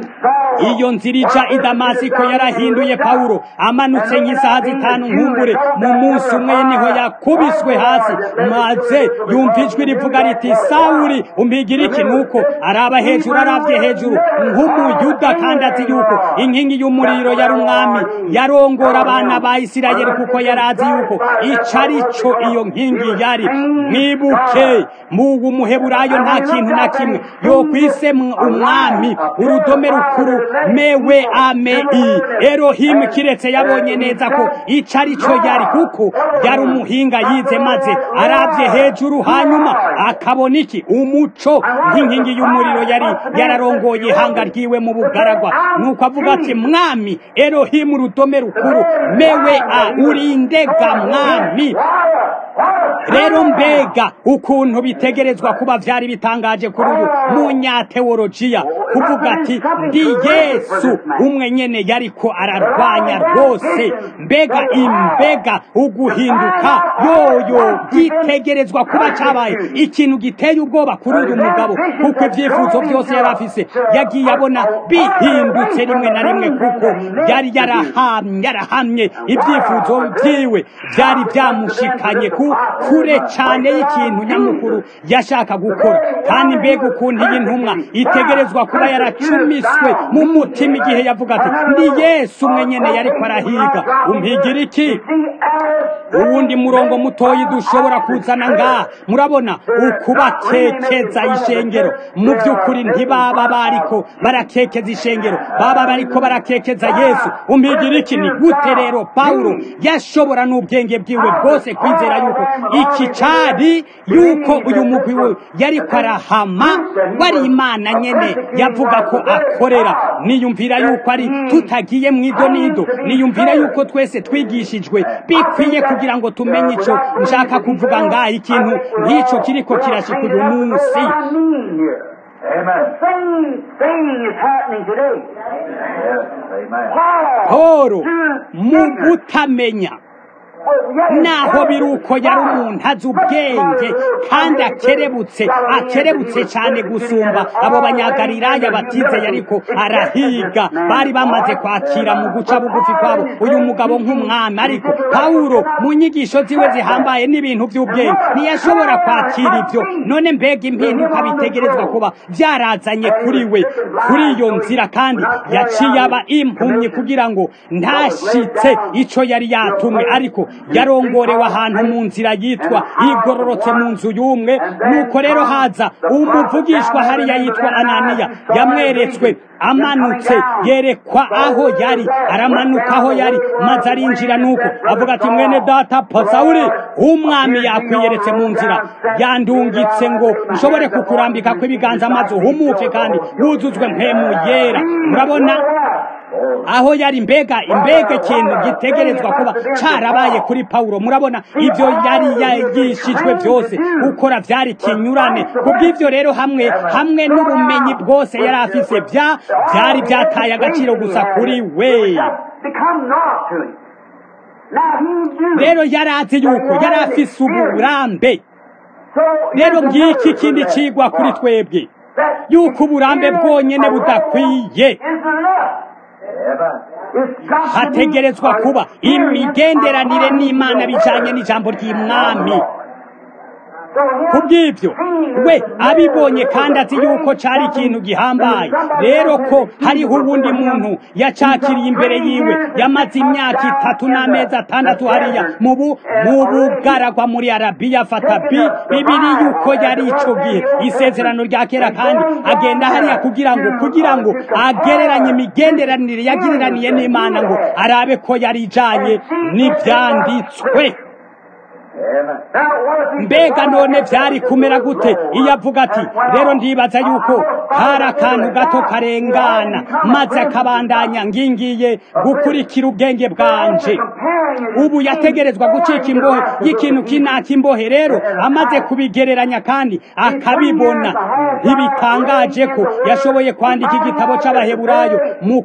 iyo nzira ica i Damasiko yarahinduye Paulo amanutse nk'isaha zitanu nkumbure mu munsi umwe niho yakubiswe hasi maze yumva ijwi rivuga riti Sawuli umpigira iki nuko araba hejuru aravye hejuru nk'umuyuda kandi azi yuko inkingi y'umuriro yari umwami yarongora abana ba isirayeli kuko yari azi yuko ico ari co iyo nkingi yari mwibuke mugu muheburayo nta kintu na kimwe yo kwise umwami urudome rukuru mewe ame i erohimu kiretse yabonye neza ko ico ari co yari kuko yari umuhinga yize maze arabye hejuru hanyuma akabona iki umuco nk'inkingi y'umuriro yari yararongoye ihanga ryiwe mu bugaragwa nuko avuga ati mwami erohimu urudome rukuru mewe a urindega mwami rero mbega ukuntu bitegerezwa kuba vyari bitangaje kuri uyu munyateolojiya kuvuga ati ndi yesu umwe nyene yariko ararwanya rwose mbega imbega uguhinduka yoyo gitegerezwa kuba cabaye ikintu giteye ubwoba kuri uyu mugabo kuko ivyifuzo vyose yari afise yagiye abona bihindutse rimwe na rimwe kuko yari yarahamye yarahamye ivyifuzo vyiwe vyari vyamushikanye ku kure cane y'ikintu nyamukuru yashaka gukora kandi mbega ukuntu iyi ntumwa itegerezwa kuba yaracumiswe mu mutima igihe yavuga ati ndi yesu umwe nyene yariko arahiga umpigira iki uwundi murongo mutoyi dushobora kuzana ngaha murabona ukubakekeza ishengero mu by'ukuri ntibaba bariko barakekeza ishengero baba bariko barakekeza yesu umpigira iki ni gute rero pawulo yashobora n'ubwenge bwiwe bwose kwizera yuko iki cari yuko uyu mugwi we yariko arahama wari imana nyene yavuga ko akorera niyumvira yuko ari tutagiye mu idonido niyumvira yuko twese twigishijwe bikwiye kugira ngo tumenye ico nshaka kuvuga ngaha ikintu nk'ico kiriko kirashika uyu munsi poro mu gutamenya naho biri uko yari umuntu azi ubwenge kandi akerebutse akerebutse cyane gusumba abo banyagalilaya batizeye ariko arahiga bari bamaze kwakira mu guca bugufi kwabo uyu mugabo nk'umwami ariko pawulo mu nyigisho ziwe zihambaye n'ibintu by'ubwenge ntiyashobora kwakira ibyo none mbega impinduka bitegerezwa kuba byarazanye kuri we kuri iyo nzira kandi yaciye aba impumyi kugira ngo ntashitse ico yari yatumwe ariko yarongorewe ahantu mu nzira yitwa igororotse mu nzu y'umwe nuko rero haza umuvugishwa hariya yitwa ananiya yamweretswe amanutse yerekwa aho yari aramanuka aho yari maze arinjira nuko avuga ati mwene data pasawuri umwami yakwiyeretse mu nzira yandungitse ngo nshobore kukurambika kw'ibiganza maze uhumuke kandi wuzuzwe mpemu yera murabona aho yari mbega imbega ikintu gitegerezwa kuba carabaye kuri pawulo murabona ibyo yari yagishijwe byose gukora byari kinyurane kubw'ibyo rero hamwe hamwe n'ubumenyi bwose yari afise bya byari byataye agaciro gusa kuri we rero yari azi yuko yari afise uburambe rero ngiki ikindi cigwa kuri twebwe yuko uburambe bwonyene budakwiye hategerezwa kuba imigenderanire n'imana bijanye n'ijambo ry'imwami kubw'ibyo we abibonye kandi azi yuko cari ikintu gihambaye rero ko hariho uwundi muntu yacakiriye imbere yiwe yamaze imyaka itatu n'amezi atandatu hariya mu bugaragwa muri arabiya afata bi bibiri yuko yari ico gihe isezerano rya kera kandi agenda hariya kugira ngo kugira ngo agereranye imigenderanire yagiriraniye n'imana ngo arabe ko yari ijanye n'ivyanditswe mbega none byari kumera gute iyo avuga ati rero ndibaza yuko hari akantu gato karengana maze akabandanya ngingiye gukurikira ubwenge bwanje ubu yategerezwa gucika imbohe y'ikintu kinaka imbohe rero amaze kubigereranya kandi akabibona ntibitangaje ko yashoboye kwandika igitabo c'abaheburayo mu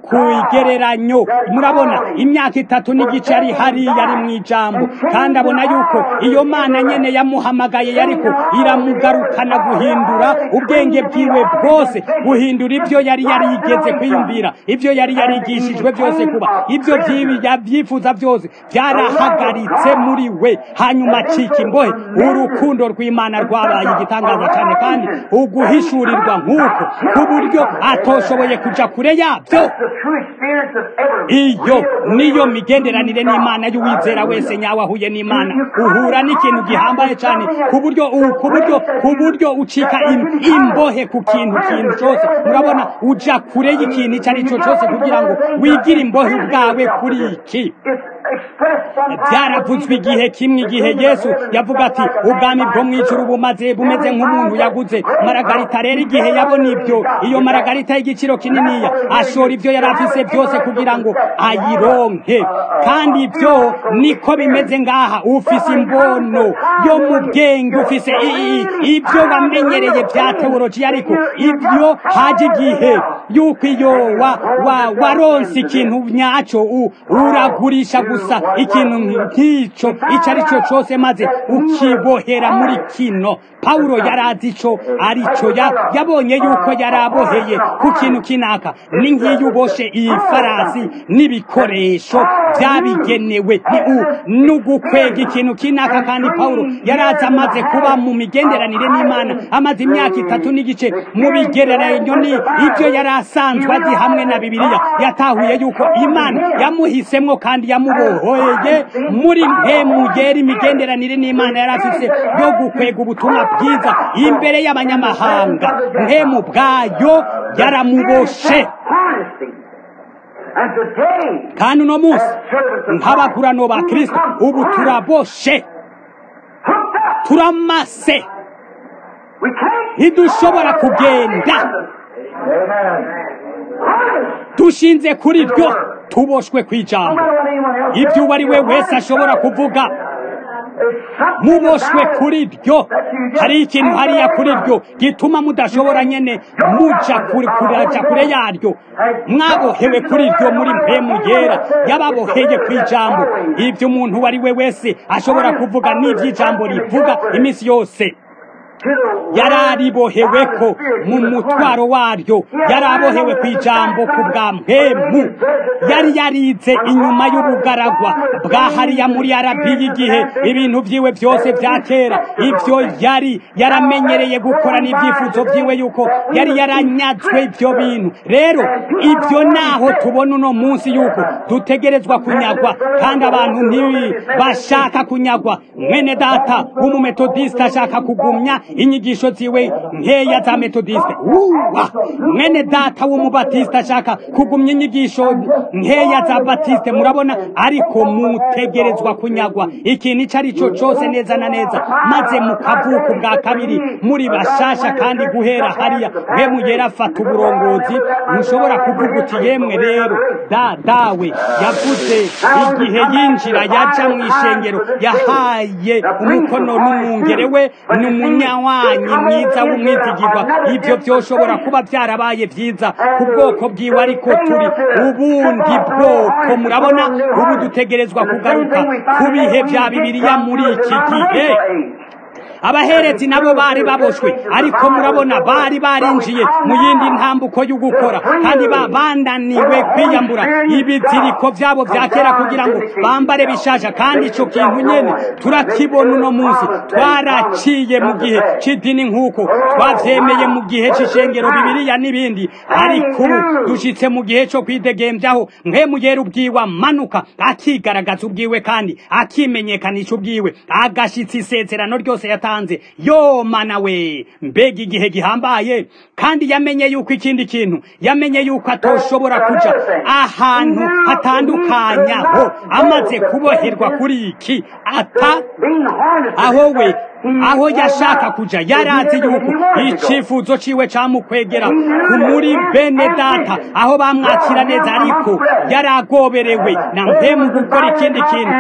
kuigereranyo murabona imyaka itatu n'igice ari hariya ari mu ijambo kandi abona yuko iyo mana nyene yamuhamagaye yariko iramugarukana guhindura ubwenge bwiwe bwose guhindura ibyo yari yarigeze kwiyumvira ibyo yari yarigishijwe byose kuba ibyo byifuza byose byarahagaritse muri we hanyuma acika imbohe urukundo rw'imana rwabaye igitangaza cyane kandi uguhishurirwa nk'uko ku buryo atoshoboye kuja kure yabyo iyo niyo migenderanire n'imana y'uwizera wese nyawe ahuye n'imana uhura n'ikintu gihambaye cyane ku buryo ku buryo ku buryo ucika imbohe ku kintu kintu cyose murabona uja kure y'ikintu icyo ari cyo cyose kugira ngo wigire imbohe ubwawe kuri iki byaravuzwe igihe kimwe igihe yesu yavuga ati ubwami bwo mu ijuru bumaze bumeze nk'umuntu yaguze maragarita rero igihe yabona ibyo iyo maragarita y'igiciro kininiya ashora ibyo yari afise byose kugira ngo ayironke kandi ibyo niko bimeze ngaha ufise imbono yo mu bwenge ufise ibyo wamenyereye bya teolojiya ariko ibyo haje igihe yuko iyo waronse ikintu nyacyo uragurisha gusa ikintu nk'icyo icyo ari cyo cyose maze ukibohera muri kino pawulo yari azi icyo ari cyo yabonye yuko yari aboheye ku kintu kinaka ni nk'iyo uboshe iyi farasi n'ibikoresho byabigenewe ni ugukwega ikintu kinaka kandi pawulo yari azi amaze kuba mu migenderanire n'imana amaze imyaka itatu n'igice mu bigereranyo ni ibyo yari asanzwe azi hamwe na bibiliya yatahuye yuko imana yamuhisemo kandi yamubohoye muri mpemugera imigenderanire n'imana yari afise yo gukwega ubutumwa bwiza imbere y'abanyamahanga mpemu bwayo yaramuboshe kandi uno munsi nk'abakurano ba kirisito ubu turaboshe turamase ntidushobora kugenda dushinze kuri ryo tuboshwe ku ijambo ibyo uwo ari we wese ashobora kuvuga muboshwe kuri ryo hari ikintu hariya kuri ryo gituma mudashobora nyene muja kuraja kure yaryo mwabohewe kuri ryo muri mpemu yera yababoheye ku ijambo ibyo umuntu uwo ari we wese ashobora kuvuga n'ivy'ijambo rivuga iminsi yose yararibohewe ko mu mutwaro waryo yarabohewe ku ijambo ku bwa mpemu yari yarize inyuma y'ubugaragwa bwa hariya muri arabi igihe ibintu byiwe byose bya kera ibyo yari yaramenyereye gukora n'ibyifuzo byiwe yuko yari yaranyazwe ibyo bintu rero ibyo naho tubona uno munsi yuko dutegerezwa kunyagwa kandi abantu ntibashaka kunyagwa mwene data w'umumetodisite ashaka kugumya inyigisho ziwe nkeya za metodiste uwa mwene data w'umubatiste ashaka kugumya inyigisho nkeya za batiste murabona ariko mutegerezwa kunyagwa ikintu icyo ari cyo cyose neza na neza maze mukavuka ubwa kabiri muri bashasha kandi guhera hariya we mugera afata uburongozi ntushobora kuvuga uti yemwe rero da dawe yavuze igihe yinjira yaja mu ishengero yahaye umukono n'umwungere we ni umunywanyi mwiza w'umwizigirwa ibyo byoshobora kuba byarabaye byiza ku bwoko bwiwe ariko turi ubundi bwoko murabona ubu dutegerezwa kugaruka ku bihe bya bibiliya muri iki gihe abaherezi nabo bari baboshwe ariko murabona bari barinjiye mu yindi ntambuko yo gukora kandi bananiwe kwiyambura ibiziriko byabo bya kera kugira ngo bambare bishasha kandi icyo kintu nyene turakibona uno munsi twaraciye mu gihe c'idini nk'uko twavyemeye mu gihe c'ishengero bibiliya n'ibindi ariko ubu dushitse mu gihe co kwidegembyaho mwemuyera ubwiwe amanuka akigaragaza ubwiwe kandi akimenyekanisha ubwiwe agashitsa isezerano ryose yatanze yo mana we mbega igihe gihambaye kandi yamenye yuko ikindi kintu yamenye yuko atoshobora kuja ahantu hatandukanyaho amaze kuboherwa kuri iki ata aho we aho yashaka kuja yarazi yuko icifuzo ciwe camukwegera muri bene data aho bamwakira neza ariko yaragoberewe na mpemu gukora ikindi kintu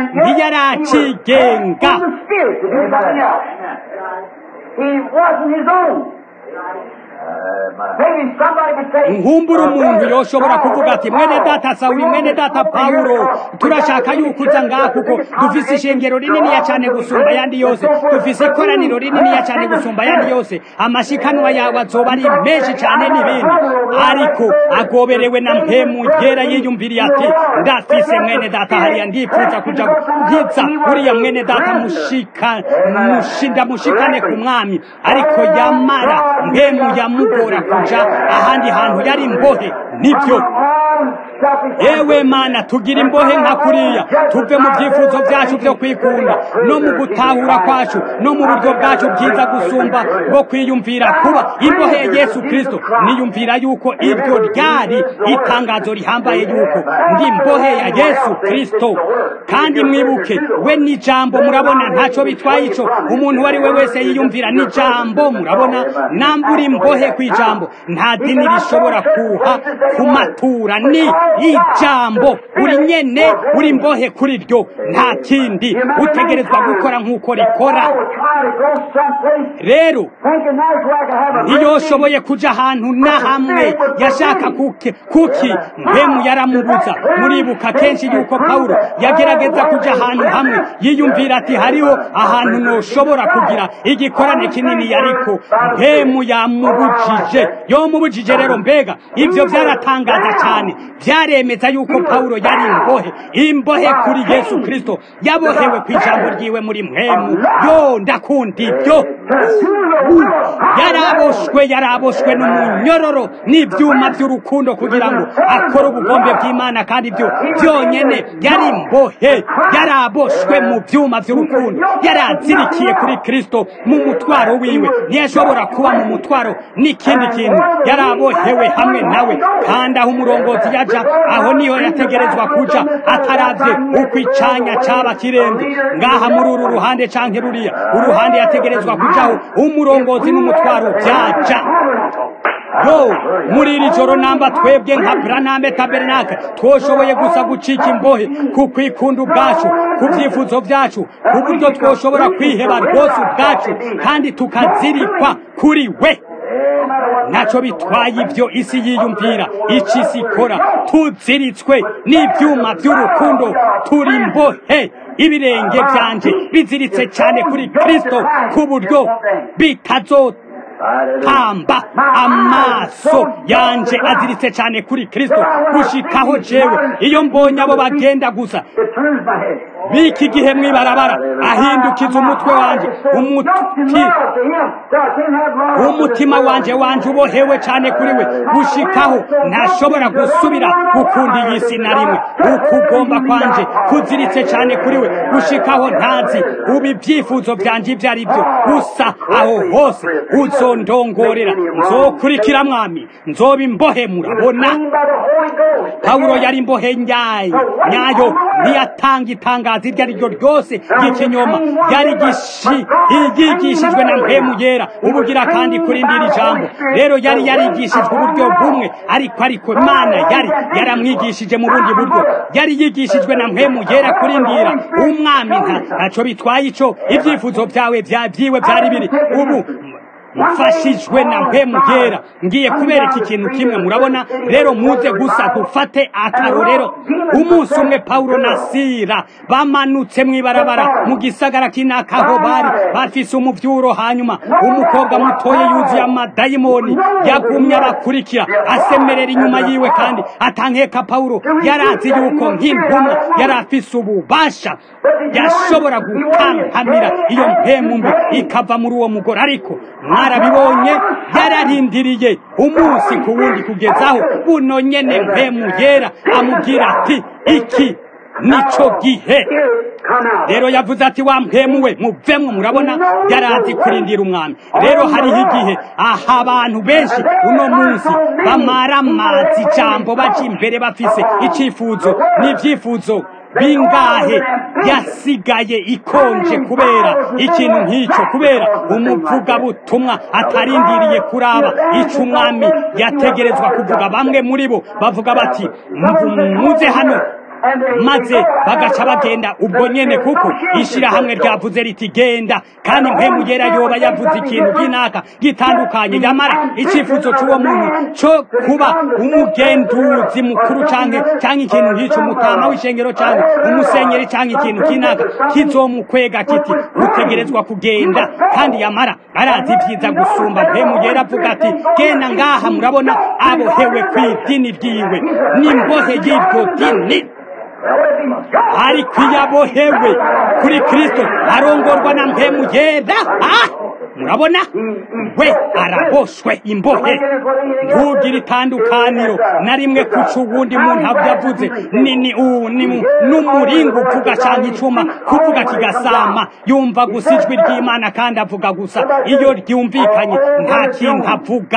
ntiyaracigenga He wasn't his own. Maybe somebody could say, nkumbura umuntu yoshobora kuvuga ati mwene data sawuli mwene data pawulo turashaka yuko uza ngaha kuko dufise ishengero rininiya cyane gusumba ayandi yose dufise ikoraniro rininiya cyane gusumba ayandi yose amashikanwa yawe azoba ari menshi cyane n'ibindi ariko agoberewe na mpemu yera yiyumviriye ati ndafise mwene data hariya ndifuza kuja bwiza uriya mwene data mushika mushi- ndamushikane ku mwami ariko yamara mpemu yamugora kuja ahandi hantu yari imbohe nibyo "Oh, selfish yewe mana tugira imbohe nka kuriya tuve mu byifuzo byacu byo kwikunda no mu gutahura kwacu no mu buryo bwacu bwiza gusumba bwo kwiyumvira kuba imbohe ya yesu kirisito niyumvira yuko iryo ryari itangazo rihambaye yuko ndi imbohe ya yesu kirisito kandi mwibuke we n'ijambo murabona ntacyo bitwaye ico umuntu uwo ari we wese yiyumvira n'ijambo murabona nambura imbohe ku ijambo nta dini rishobora kuha kumatura ni ijambo uri nyene uri imbohe kuri ryo nta kindi utegerezwa gukora nk'uko rikora I was trying to go someplace rero thinking that's where I could have a ntiyoshoboye kuja ahantu na hamwe yashaka kuki kuki mpemu yaramubuza muribuka kenshi yuko pawulo yagerageza kuja ahantu hamwe yiyumvira ati hariho ahantu noshobora kugira igikorane kinini ariko mpemu yamubujije yomubujije rero mbega ivyo vyaratangaza cyane vyaremeza yuko pawulo yari imbohe imbohe kuri yesu kristo yabohewe ku ijambo ryiwe muri mpemu yo ndakunda ibyo yaraboshwe yaraboshwe n'umunyororo n'ibyuma by'urukundo kugira ngo akore ubugombe bw'imana kandi ibyo byonyene yari imbohe yaraboshwe mu byuma by'urukundo yarazirikiye kuri kristo mu mutwaro wiwe ntiyashobora kuba mu mutwaro n'ikindi kintu yarabohewe hamwe nawe kandi aho umurongozi yaja aho niho yategerezwa kuja ataravye uko icanya caba kirenze ngaha muri uru ruhande canke ruriya uruhande yategerezwa kujaho umurongozi n'umutwaro byaja yo muri iri joro namba twebwe nka braname tabernake twoshoboye gusa gucika imbohe ku kwikunda ubwacu ku byifuzo byacu ku buryo twoshobora kwiheba rwose ubwacu kandi tukazirikwa kuri we ntacyo bitwaye ibyo isi yiyumvira icyo isi ikora tuziritswe n'ibyuma by'urukundo turi mbohe ibirenge byanje biziritse cyane kuri kristo ku buryo bitazotamba amaso yanje aziritse cyane kuri kristo gushikaho jewe iyo mbonye abo bagenda gusa It turns my head. biki gihe mwibarabara ahindukiza umutwe wanje umuti umutima wanje wanje ubohewe cyane kuri we gushikaho ntashobora gusubira gukunda iyi si na rimwe ukugomba kwanje kuziritse cyane kuri we gushikaho ntazi ubu ibyifuzo byanje ibyo ari byo gusa aho hose uzondongorera nzokurikira mwami nzoba imbohe murabona pawulo yari imbohe nyayo nyayo ntiyatanga itangazo iryo ari ryo ryose ry'ikinyoma yari gishi yigishijwe na mpemu yera ubugira kandi kurindira ijambo rero yari yarigishijwe uburyo bumwe ariko ariko imana yari yaramwigishije mu bundi buryo yari yigishijwe na mpemu yera kurindira umwami nta ntacyo bitwaye ico ibyifuzo byawe bya byiwe byari biri ubu mfashijwe na mpemu yera ngiye kubereka ikintu kimwe murabona rero muze gusa dufate akarorero umunsi umwe pawulo na sira bamanutse mw'ibarabara mu gisagara kinakaho bari bafise umuvyuro hanyuma umukobwa mutoye yuzuye amadayimoni yagumye abakurikira asemerera inyuma yiwe kandi atankeka pawulo yarazi yuko nk'intumwa yari afise ububasha yashobora gukankamira iyo mpemu mbi ikava muri uwo mugore ariko mwarabibonye yararindiriye umunsi ku wundi kugezaho buno nyene mpemu yera amubwira ati iki nico gihe rero yavuze ati wa mpemu we muvemwo murabona yarazi kurindira umwami rero hariho igihe aha abantu benshi uno munsi bamara amazi ijambo baja imbere bafise icifuzo n'ivyifuzo bingahe yasigaye ikonje kubera ikintu nk'icyo kubera umuvugabutumwa atarindiriye kuraba ico umwami yategerezwa kuvuga bamwe muri bo bavuga bati muze hano maze bagaca bagenda ubwo nyene kuko ishirahamwe ryavuze riti genda kandi mpemu yera yoba yavuze ikintu kinaka gitandukanye yamara icifuzo c'uwo muntu co kuba umugenduzi mukuru canke canke ikintu nk'ico umutama w'ishengero canke umusenyeri canke ikintu kinaka kizomukwega kiti utegerezwa kugenda kandi yamara arazi vyiza gusumba mpemu yera avuga ati genda ngaha murabona abohewe kw'idini ryiwe n'imbohe y'iryo dini ariko iyo abohewe kuri kristo arongorwa na mpemu yera ah! murabona we araboshwe imbohe ntugire itandukaniro na rimwe kuca uwundi muntu yavuze nini uwu ni n'umuringa uvuga cyangwa icuma kuvuga kigasama yumva gusa ijwi ry'imana kandi avuga gusa iyo ryumvikanye nta kintu avuga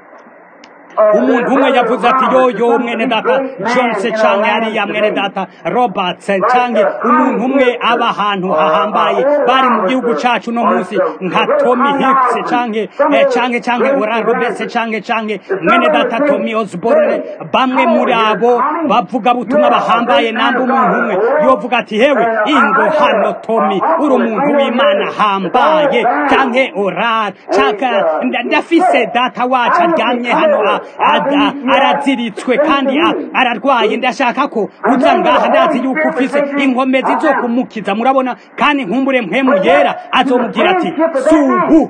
umuntu umwe yavuze ati yoyo mwene data jonse canke ariya mwene data roberts canke umuntu umwe aba ahantu hahambaye bari mu gihugu cacu no munsi nka tommy hicks canke eh, canke canke oran roberts canke canke mwene data tommy osborne bamwe muri abo bavuga butumwa bahambaye namba umuntu umwe yovuga ati hewe ingo hano tommy uri umuntu w'imana hambaye canke oran canke ndafise data wacu aryamye hano araziritswe kandi ararwaye ndashaka ko uza ngaha ndazi yuko ufise inkomezi zo kumukiza murabona kandi nkumbure mpemu yera azomubwira ati subu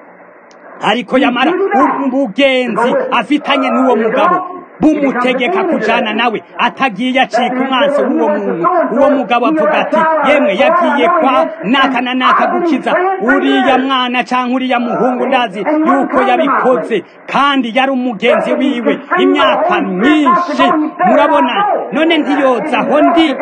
ariko yamara ubugenzi afitanye n'uwo mugabo bumutegeka kujana nawe atagiye acika umwansi w'uwo muntu uwo mugabo avuga ati yemwe yagiye kwa naka na naka gukiza uriya mwana cyangwa uriya muhungu ndazi yuko yabikoze kandi yari umugenzi wiwe imyaka myinshi murabona none ntiyoza aho ndi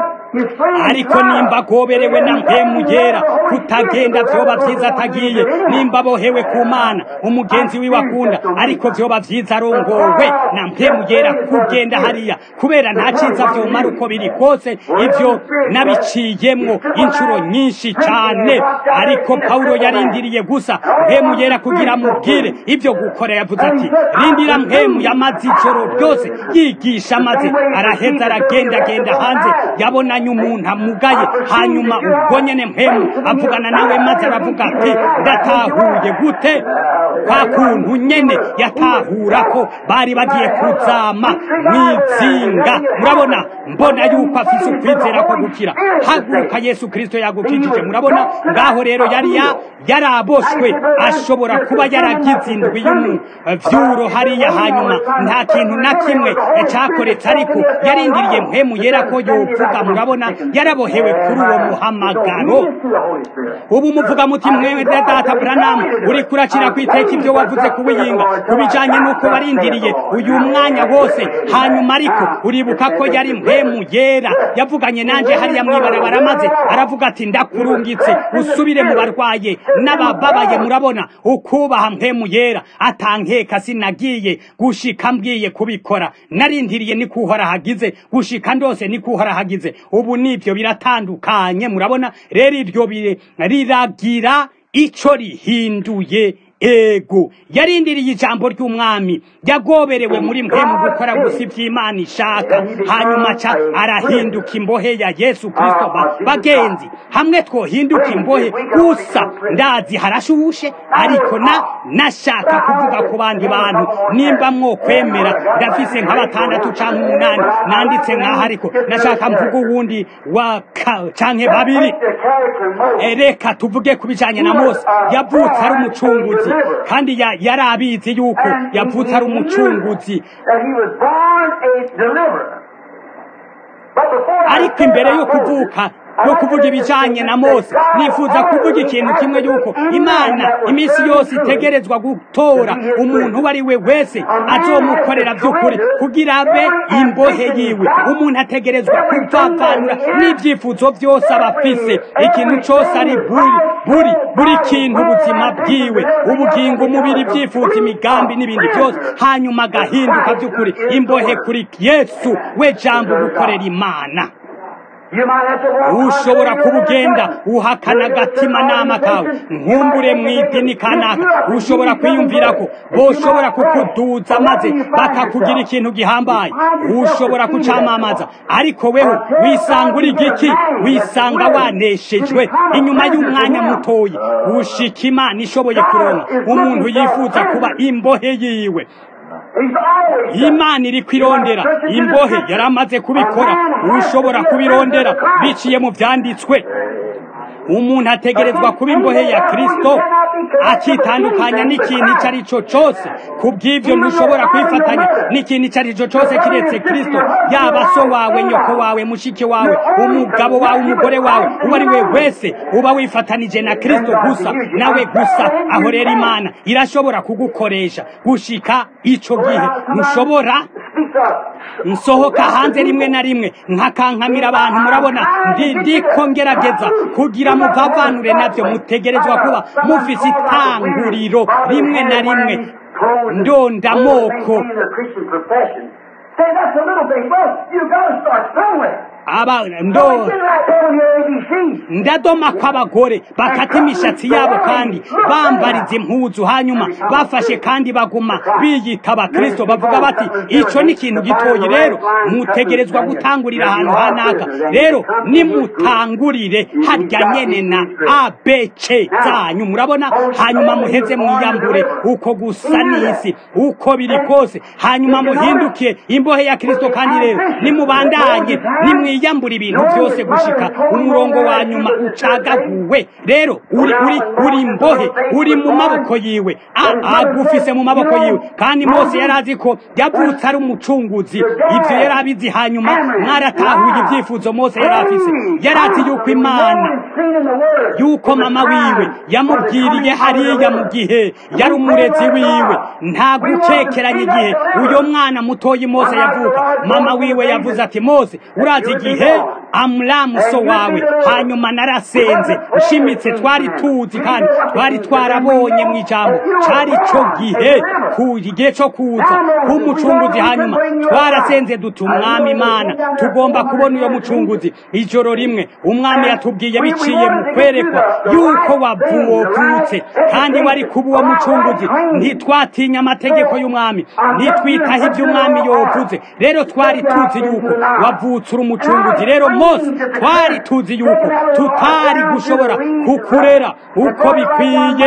ariko nimba agoberewe na mpemu yera kutagenda vyoba vyiza atagiye nimba abohewe ku mana umugenzi wiwe akunda ariko vyoba vyiza arongowe na mpemu yera kugenda hariya kubera nta ciza vyomara uko biri kose ivyo nabiciyemwo incuro nyinshi cane ariko pawulo yarindiriye gusa mpemu yera kugira amubwire ivyo gukora yavuze ati rindira mpemu yamaze ijoro ryose yigisha maze araheza aragendagenda hanze yabonanye umuntu amugaye hanyuma ubwo nyene mpemu avugana nawe maze aravuga ati ndatahuye gute kwa kuntu nyene yatahura ko bari bagiye kuzama mwizinga murabona mbona yuko afise ukwizera ko gukira haguruka yesu kristo yagukijije murabona ngaho rero yari ya yaraboshwe ashobora kuba yaragize indwi y'umuvyuro hariya hanyuma nta kintu na kimwe cakoretse ariko yarindiriye mpemu yera ko yovuga murabona yarabohewe kuri uwo muhamagaro ubu muvuga muti mwewe data Branham uri kurakira kwiteka ibyo wavuze kubiyinga kubijanye nuko barindiriye uyu mwanya wose hanyuma ariko uribuka ko yari mpemu yera yavuganye nanje hariya mwibarabara maze aravuga ati ndakurungitse usubire mu barwaye n'abababaye murabona ukubaha mpemu yera atankeka sinagiye gushika mbwiye kubikora narindiriye ni kuhora hagize gushika ndose ni kuhora hagize ubu nibyo biratandukanye murabona rero ibyo riragira ico rihinduye ego yarindiriye ijambo ry'umwami yagoberewe muri mpemu gukora gusa iby'imana ishaka hanyuma ca arahinduka imbohe ya yesu kristo bagenzi hamwe twohinduka imbohe gusa ndazi harashushe ariko na nashaka kuvuga ku bandi bantu nimba mwokwemera ndafise nka batandatu canke umunani nanditse nk'aho ariko nashaka mvuga uwundi wa canke babiri reka tuvuge ku bijanye na mose yavutse ari umucunguzi kandi yari abizi yuko yavutse ari umucunguzi ariko imbere yo kuvuka yo kuvuga ibijanye na mose nifuza kuvuga ikintu kimwe yuko imana iminsi yose itegerezwa gutora umuntu uwo ari we wese azomukorera by'ukuri kugira abe imbohe yiwe umuntu ategerezwa kuvavanura n'ibyifuzo byose aba afise ikintu cyose ari buri buri buri kintu ubuzima bwiwe ubugingo umubiri ibyifuzo imigambi n'ibindi byose hanyuma agahinduka by'ukuri imbohe kuri yesu we jambo gukorera imana You might have to walk ushobora under kuba your ugenda presence. uhakana agatimanama kawe nkumbure mu idini kanaka ushobora kwiyumvira ko boshobora kukuduza maze bakakugira ikintu gihambaye ushobora kucamamaza ariko weho wisanga uri giki wisanga waneshejwe inyuma y'umwanya mutoyi gushika imana ishoboye kuronka umuntu yifuza kuba imbohe yiwe He's always imana iri kwirondera imbohe yari amaze kubikora ushobora kubirondera biciye mu byanditswe umuntu ategerezwa kuba imbohe ya kristo akitandukanya n'ikintu icyo ari cyo cyose ku bw'ibyo ntushobora kwifatanya n'ikintu icyo ari cyo cyose kiretse kristo yaba so wawe nyoko wawe mushiki wawe umugabo wawe umugore wawe uwo ari we wese uba wifatanije na kristo gusa nawe gusa aho rero imana irashobora kugukoresha gushika ico gihe ntushobora speak up. nsohoka hanze rimwe na rimwe nkakankamira abantu murabona ndi ndiko ngerageza kugira muvavanure navyo mutegerezwa kuba mufise itanguriro rimwe na rimwe ndondamoko Maintaining the Christian profession. Say, that's a little thing. Well, you got to start somewhere. aba So ndo it's been like that on your ABCs. ndadoma kw'abagore bakata imishatsi yabo kandi bambariza impuzu hanyuma bafashe kandi baguma biyita abakristo bavuga bati ico ni ikintu gitoyi rero mutegerezwa gutangurira ahantu hanaka rero nimutangurire harya nyene na abc zanyu murabona hanyuma muheze mwiyambure uko gusa n'isi uko biri kose hanyuma muhindukiye imbohe ya kristo kandi rero nimubandanye nimwiyambura ibintu byose gushika umurongo wa nyuma ucagaguwe rero uri uri uri imbohe uri mu maboko yiwe A- agufise mu maboko yiwe kandi mose yari azi ko yavutse ari umucunguzi ivyo yari abizi hanyuma mwaratahuye ibyifuzo mose yari afise yari azi yuko imana Seen in the Word. yuko mama wiwe yamubwiriye hariya mu gihe yari umurezi wiwe nta gucekeranya igihe uyo mwana mutoyi mose yavuka mama wiwe yavuze ati mose urazi igihe amuramu so wawe hanyuma narasenze nshimitse twari tuzi kandi twari twarabonye mu ijambo cari co gihe ku igihe co kuza k'umucunguzi hanyuma twarasenze duti umwami imana tugomba kubona uyo mucunguzi ijoro rimwe umwami yatubwiye biciye mu kwerekwa yuko wavutse kandi wari kuba uwo mucunguzi ntitwatinya amategeko y'umwami ntitwitaho ibyo umwami yovuze rero twari tuzi yuko wavutse uri umucunguzi rero mose twari tuzi yuko tutari gushobora kukurera uko bikwiye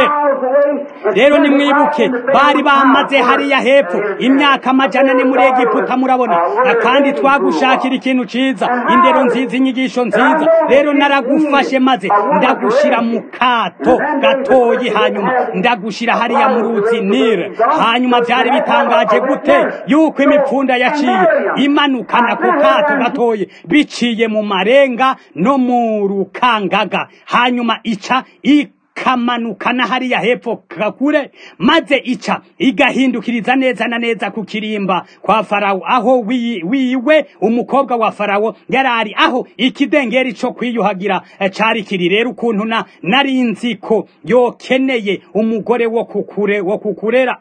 rero nimwibuke bari bamaze hariya hepfo imyaka amajana ane muri egiputa murabona kandi twagushakira ikintu ciza indero nziza inyigisho nziza rero naragufashe maze ndagushira mu kato gatoyi hanyuma ndagushira hariya mu ruzi nile hanyuma byari bitangaje gute yuko imipfunda yaciye imanukana ku kato gatoyi biciye mu marenga no mu rukangaga hanyuma ica ikamanukana hariya hepfo kakure maze ica igahindukiriza neza na neza ku kirimba kwa farawo aho wi- wiwe umukobwa wa farawo yarari aho ikidengeri co kwiyuhagira eh, cari kiri rero ukuntu na nari nzi ko yokeneye umugore wo kukure wo kukurera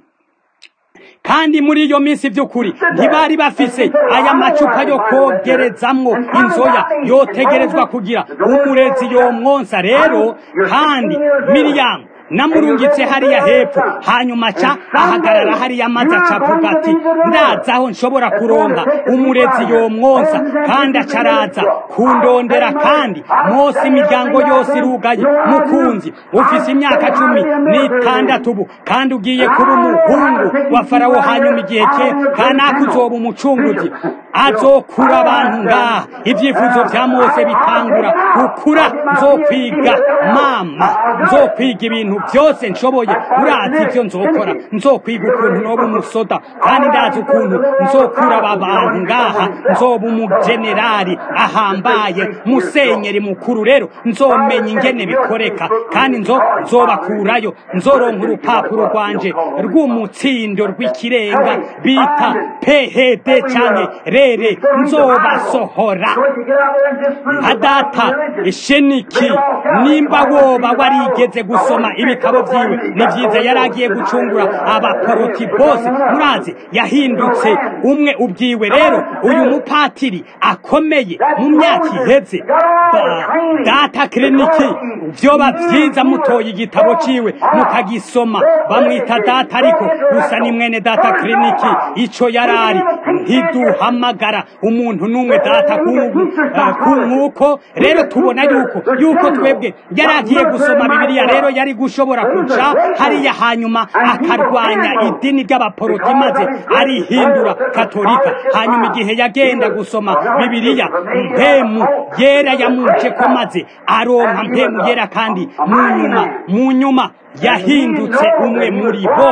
kandi muri iyo minsi by'ukuri ntibari bafise aya macupa yo kogerezamwo inzoya yotegerezwa kugira umurezi yomwonsa rero kandi miriyamu namurungitse hariya hepfo hanyuma aca ahagarara hariya maze aca avuga ati ndaza aho nshobora kuronka umurezi yomwonsa kandi aca araza kundondera kandi mose imiryango yose irugaye mukunzi ufise imyaka cumi n'itandatu ubu kandi ugiye kuba umuhungu wa farawo hanyuma igihe cye kanaka uzoba umucunguzi azokura abantu ngaha ibyifuzo bya mose bitangura gukura nzokwiga mama nzokwiga ibintu byose nshoboye urazi ibyo nzokora nzokwiga ukuntu noba umusoda kandi ndazi ukuntu nzokura aba bantu ngaha nzoba umugenerali ahambaye musenyeri mukuru rero nzomenya ingene bikoreka kandi nzo nzobakurayo nzoronka urupapuro rwanje rw'umutsindo rw'ikirenga bita phd canke rere nzobasohora nka data sheniki nimba woba warigeze gusoma ibi ibitabo vyiwe ni vyiza yari agiye gucungura abaporoti bose murazi yahindutse umwe ubwiwe rero uyu mupatiri akomeye mu myaka iheze ba- data kiriniki vyoba vyiza mutoye igitabo ciwe mukagisoma bamwita data ariko gusa ni mwene data kiriniki ico yarari ntiduhamagara umuntu n'umwe data nk'uko rero tubona yuko yuko twebwe yari agiye gusoma bibiliya rero yari gushobora kuca hariya hanyuma akarwanya idini ry'abaporoti maze arihindura katolika hanyuma igihe yagenda gusoma bibiliya mpemu yera yamuje ko maze aronka mpemu yera kandi mu nyuma mu nyuma yahindutse umwe muri bo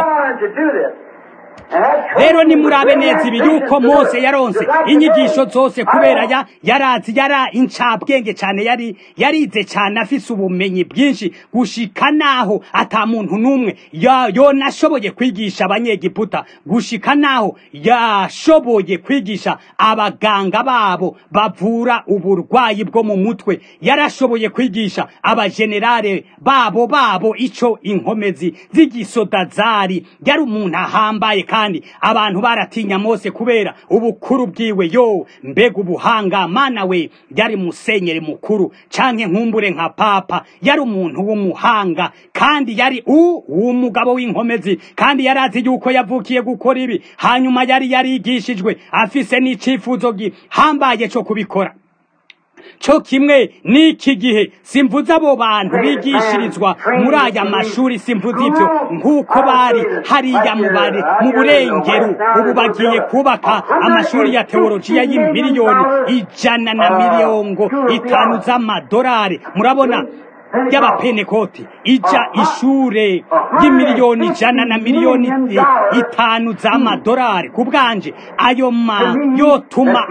rero nimurabe neza ibi yuko mose yaronse inyigisho zose kubera ya yarazi yara incabwenge cyane yari yarize cyane afise ubumenyi bwinshi gushika naho ata muntu n'umwe ya- yonashoboye kwigisha abanyegiputa gushika naho yashoboye kwigisha abaganga babo bavura uburwayi bwo mu mutwe yarashoboye kwigisha abajenerale babo babo ico inkomezi z'igisoda zari yari umuntu ahambaye kandi abantu baratinya mose kubera ubukuru bwiwe yo mbega ubuhanga mana we yari musenyeri mukuru canke nkumbure nka papa yari umuntu w'umuhanga kandi yari u umugabo w'inkomezi kandi yari azi yuko yavukiye gukora ibi hanyuma yari yarigishijwe afise n'icifuzo gihambaye co kubikora cyo kimwe n'iki gihe simvuze abo bantu bigishirizwa muri aya mashuri simvuze ibyo nk'uko bari hariya mu bari mu burengero ubu bagiye kubaka amashuri ya teolojiya y'imiliyoni ijana na miliyongo itanu z'amadolari murabona y'abapenekoti ija ishure y'imiliyoni ijana na miliyoni itanu z'amadolari ku bwanje ayo ma yotuma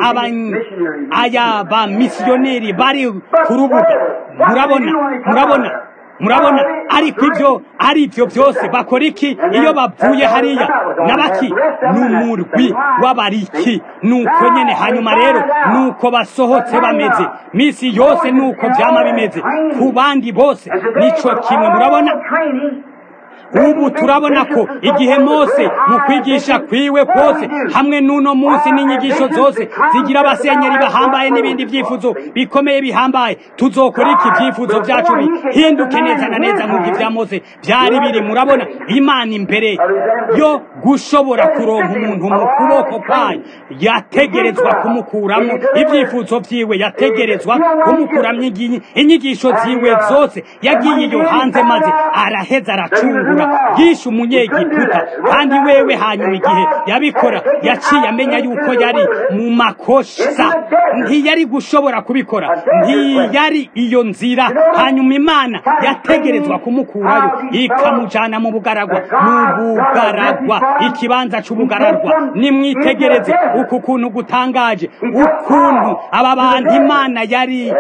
aya ba misiyoneri bari ku rubuga murabona murabona murabona ariko ibyo ari ibyo byose bakora iki iyo bavuye hariya nabaki ni umurwi w'abariki nuko nyene hanyuma rero nuko basohotse bameze misi yose nuko vyama bimeze ku bandi bose nico kimwe murabona ubu turabona ko igihe mose mu kwigisha kwiwe kose hamwe n'uno munsi n'inyigisho zose zigira abasenyeri bahambaye n'ibindi byifuzo bikomeye bihambaye tuzokora iki byifuzo byacu bihinduke neza na neza nk'ubwo ibya mose byari biri murabona imana imbere yo gushobora kuronka umuntu mu kuboko kwayo yategerezwa kumukuramo ibyifuzo byiwe yategerezwa kumukuramo inyigisho ziwe zose yagiye iyo hanze maze araheza aracungura yishe umunyegiputa kandi wewe hanyuma igihe yabikora yaciye amenya yuko yari mu makosa ntiyari gushobora kubikora ntiyari iyo nzira hanyuma imana yategerezwa kumukurayo ikamujana mu bugaragwa mu bugaragwa ikibanza c'ubugaragwa nimwitegereze uku kuntu gutangaje ukuntu aba bantu imana yari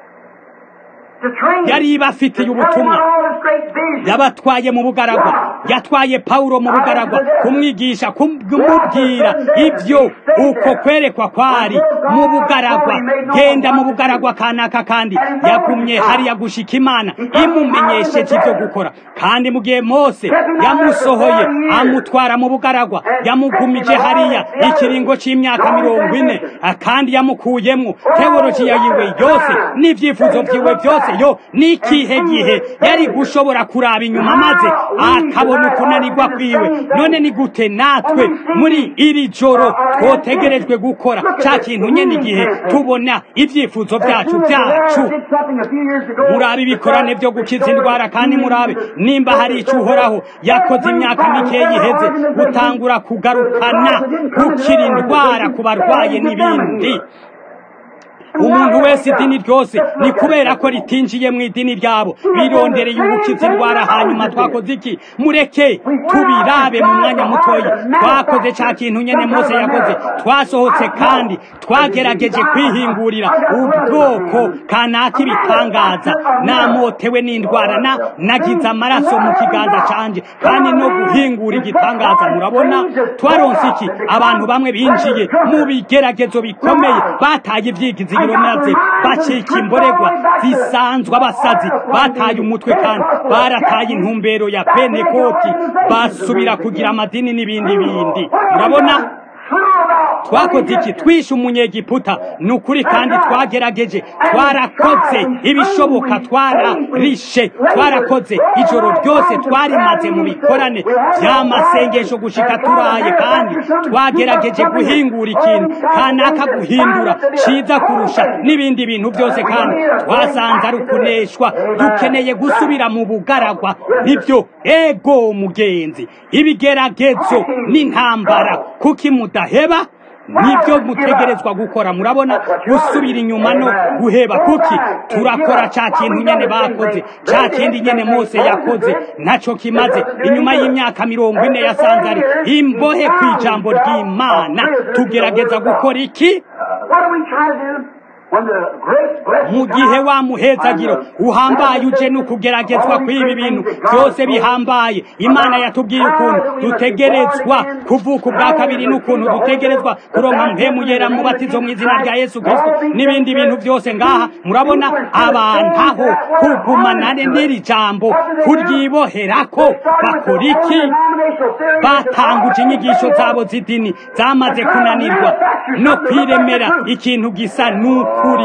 yari ibafitiye ubutumwa yabatwaye mu bugaragwa yatwaye pawulo mu bugaragwa kumwigisha kumubwira ibyo uko kwerekwa kwari mu bugaragwa genda mu bugaragwa kanaka kandi yagumye hariya gushika imana imumenyesheje ibyo gukora kandi mu gihe mose yamusohoye amutwara mu bugaragwa yamugumije hariya ikiringo c'imyaka mirongo ine kandi yamukuyemwo teolojiya yiwe yose n'ivyifuzo vyiwe byose yo n'ikihe gihe yari gushobora kuraba inyuma maze akabona ukunanirwa kwiwe none ni gute natwe muri iri joro twotegerejwe gukora ca kintu nyene igihe tubona ivyifuzo vyacu vyacu murabe ibikorane vyo gukiza indwara kandi murabe nimba hari ico uhoraho yakoze imyaka mikeyi iheze gutangura kugarukana gukira indwara ku barwaye n'ibindi umuntu wese idini ryose ni kubera ko ritinjiye mu idini ryabo birondereye ugukiza indwara hanyuma twakoze iki mureke tubirabe mu mwanya mutoya twakoze ca kintu nyene mose yakoze twasohotse kandi twagerageje kwihingurira ubwoko kanaka ibitangaza namotewe n'indwara na nagize amaraso mu kiganza canje kandi no guhingura igitangaza murabona twaronse iki abantu bamwe binjiye mu bigeragezo bikomeye bataye ivyigizi ibyizigiro maze bacika imboregwa zisanzwe abasazi bataye umutwe kandi barataye intumbero ya pentekoti basubira kugira amadini n'ibindi bindi murabona twakoze iki twishe umunyegiputa ni ukuri kandi twagerageje twarakoze ibishoboka twararishe twarakoze ijoro ryose twarimaze mu bikorane by'amasengesho gushika turaye kandi twagerageje guhingura ikintu kanaka guhindura ciza kurusha n'ibindi bintu byose kandi twasanze ari ukuneshwa dukeneye gusubira mu bugaragwa nibyo ego mugenzi ibigeragezo n'intambara kuki mudaheba nibyo mutegerezwa gukora murabona gusubira inyuma no guheba kuki turakora cya kintu nyene bakoze cya kindi nyene mose yakoze ntaco kimaze inyuma y'imyaka mirongo ine yasanze ari imbohe ku ijambo ry'imana tugerageza gukora iki mu gihe wa muhezagiro uhambaye uje no kugeragezwa kw'ibi bintu byose bihambaye imana yatubwiye ukuntu dutegerezwa kuvuka ubwa kabiri n'ukuntu dutegerezwa kuronka mpemu yera mu batizo mu izina rya yesu kristo n'ibindi bintu byose ngaha murabona abantaho kugumana n'iri jambo kuryiboherako bakora iki batanguje inyigisho zabo z'idini zamaze kunanirwa no kwiremera ikintu gisa n'ukuri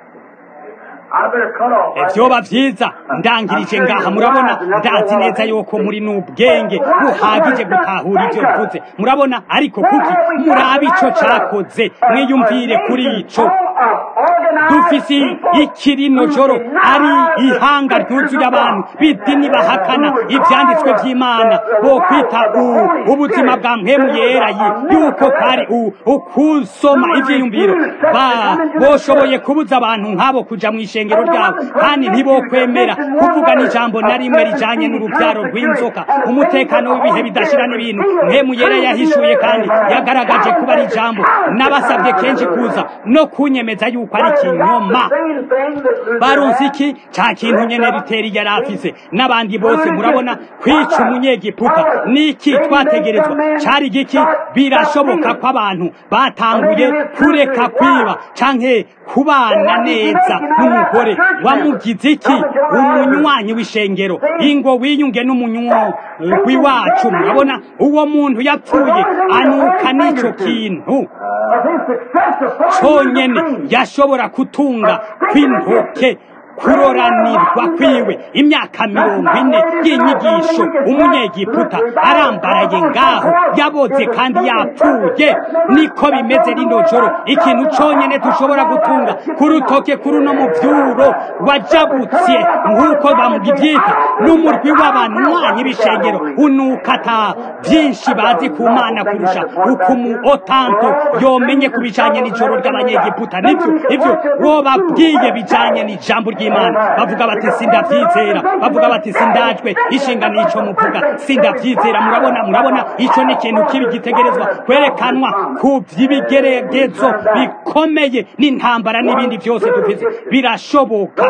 vyoba vyiza ndangirije ngaha murabona ndazi neza yuko muri n'ubwenge buhagije gutahura ivyo mvuze murabona ariko kuki murabe ico cakoze mwiyumvire kuri ico dufise ikirino joro ari ihanga ryuzuye abantu b'idini bahakana ivyanditswe vy'imana bo kwita ubuzima bwa mpemu yera yuko kari ukusoma ivyiyumviro boshoboye kubuza abantu nk'abo kuja mw'ishe ishengero ryabo kandi ntibokwemera kuvuga n'ijambo na rimwe rijanye n'urubyaro rw'inzoka umutekano w'ibihe bidashira n'ibintu mpemu yera yahishuye kandi yagaragaje kuba ari ijambo n'abasabye kenshi kuza no kunyemeza yuko ari ikinyoma baronse iki ca kintu nyene riteri yari afise n'abandi bose murabona kwica umunyegiputa niki twategerezwa cari giki birashoboka ko abantu batanguye kureka kwiba canke kubana neza n'umugore wamugize iki umunywanyi w'ishengero ingo wiyunge n'umunywi wacu murabona uwo muntu yapfuye anuka n'ico kintu conyene yashobora kutunga kw'intoke kuroranirwa kwiwe imyaka mirongo ine y'inyigisho umunyegiputa arambaraye ngaho yaboze kandi yapfuye niko bimeze rino joro ikintu conyene dushobora gutunga ku rutoke kuri uno muvyuro wajabutse nk'uko bamugivyita n'umurwi w'abanywanyi b'ishengero unukata vyinshi bazi ku mana kurusha uko mu otanto yomenye ku bijanye n'ijoro ry'abanyegiputa nivyo ivyo wobabwiye bijanye n'ijambo ry'imana bavuga bati sindavyizera bavuga bati sindajwe ishinga nico muvuga sindavyizera murabona murabona ico ni ikintu kibi gitegerezwa kwerekanwa ku vy'ibigeragezo bikomeye n'intambara n'ibindi vyose dufise birashoboka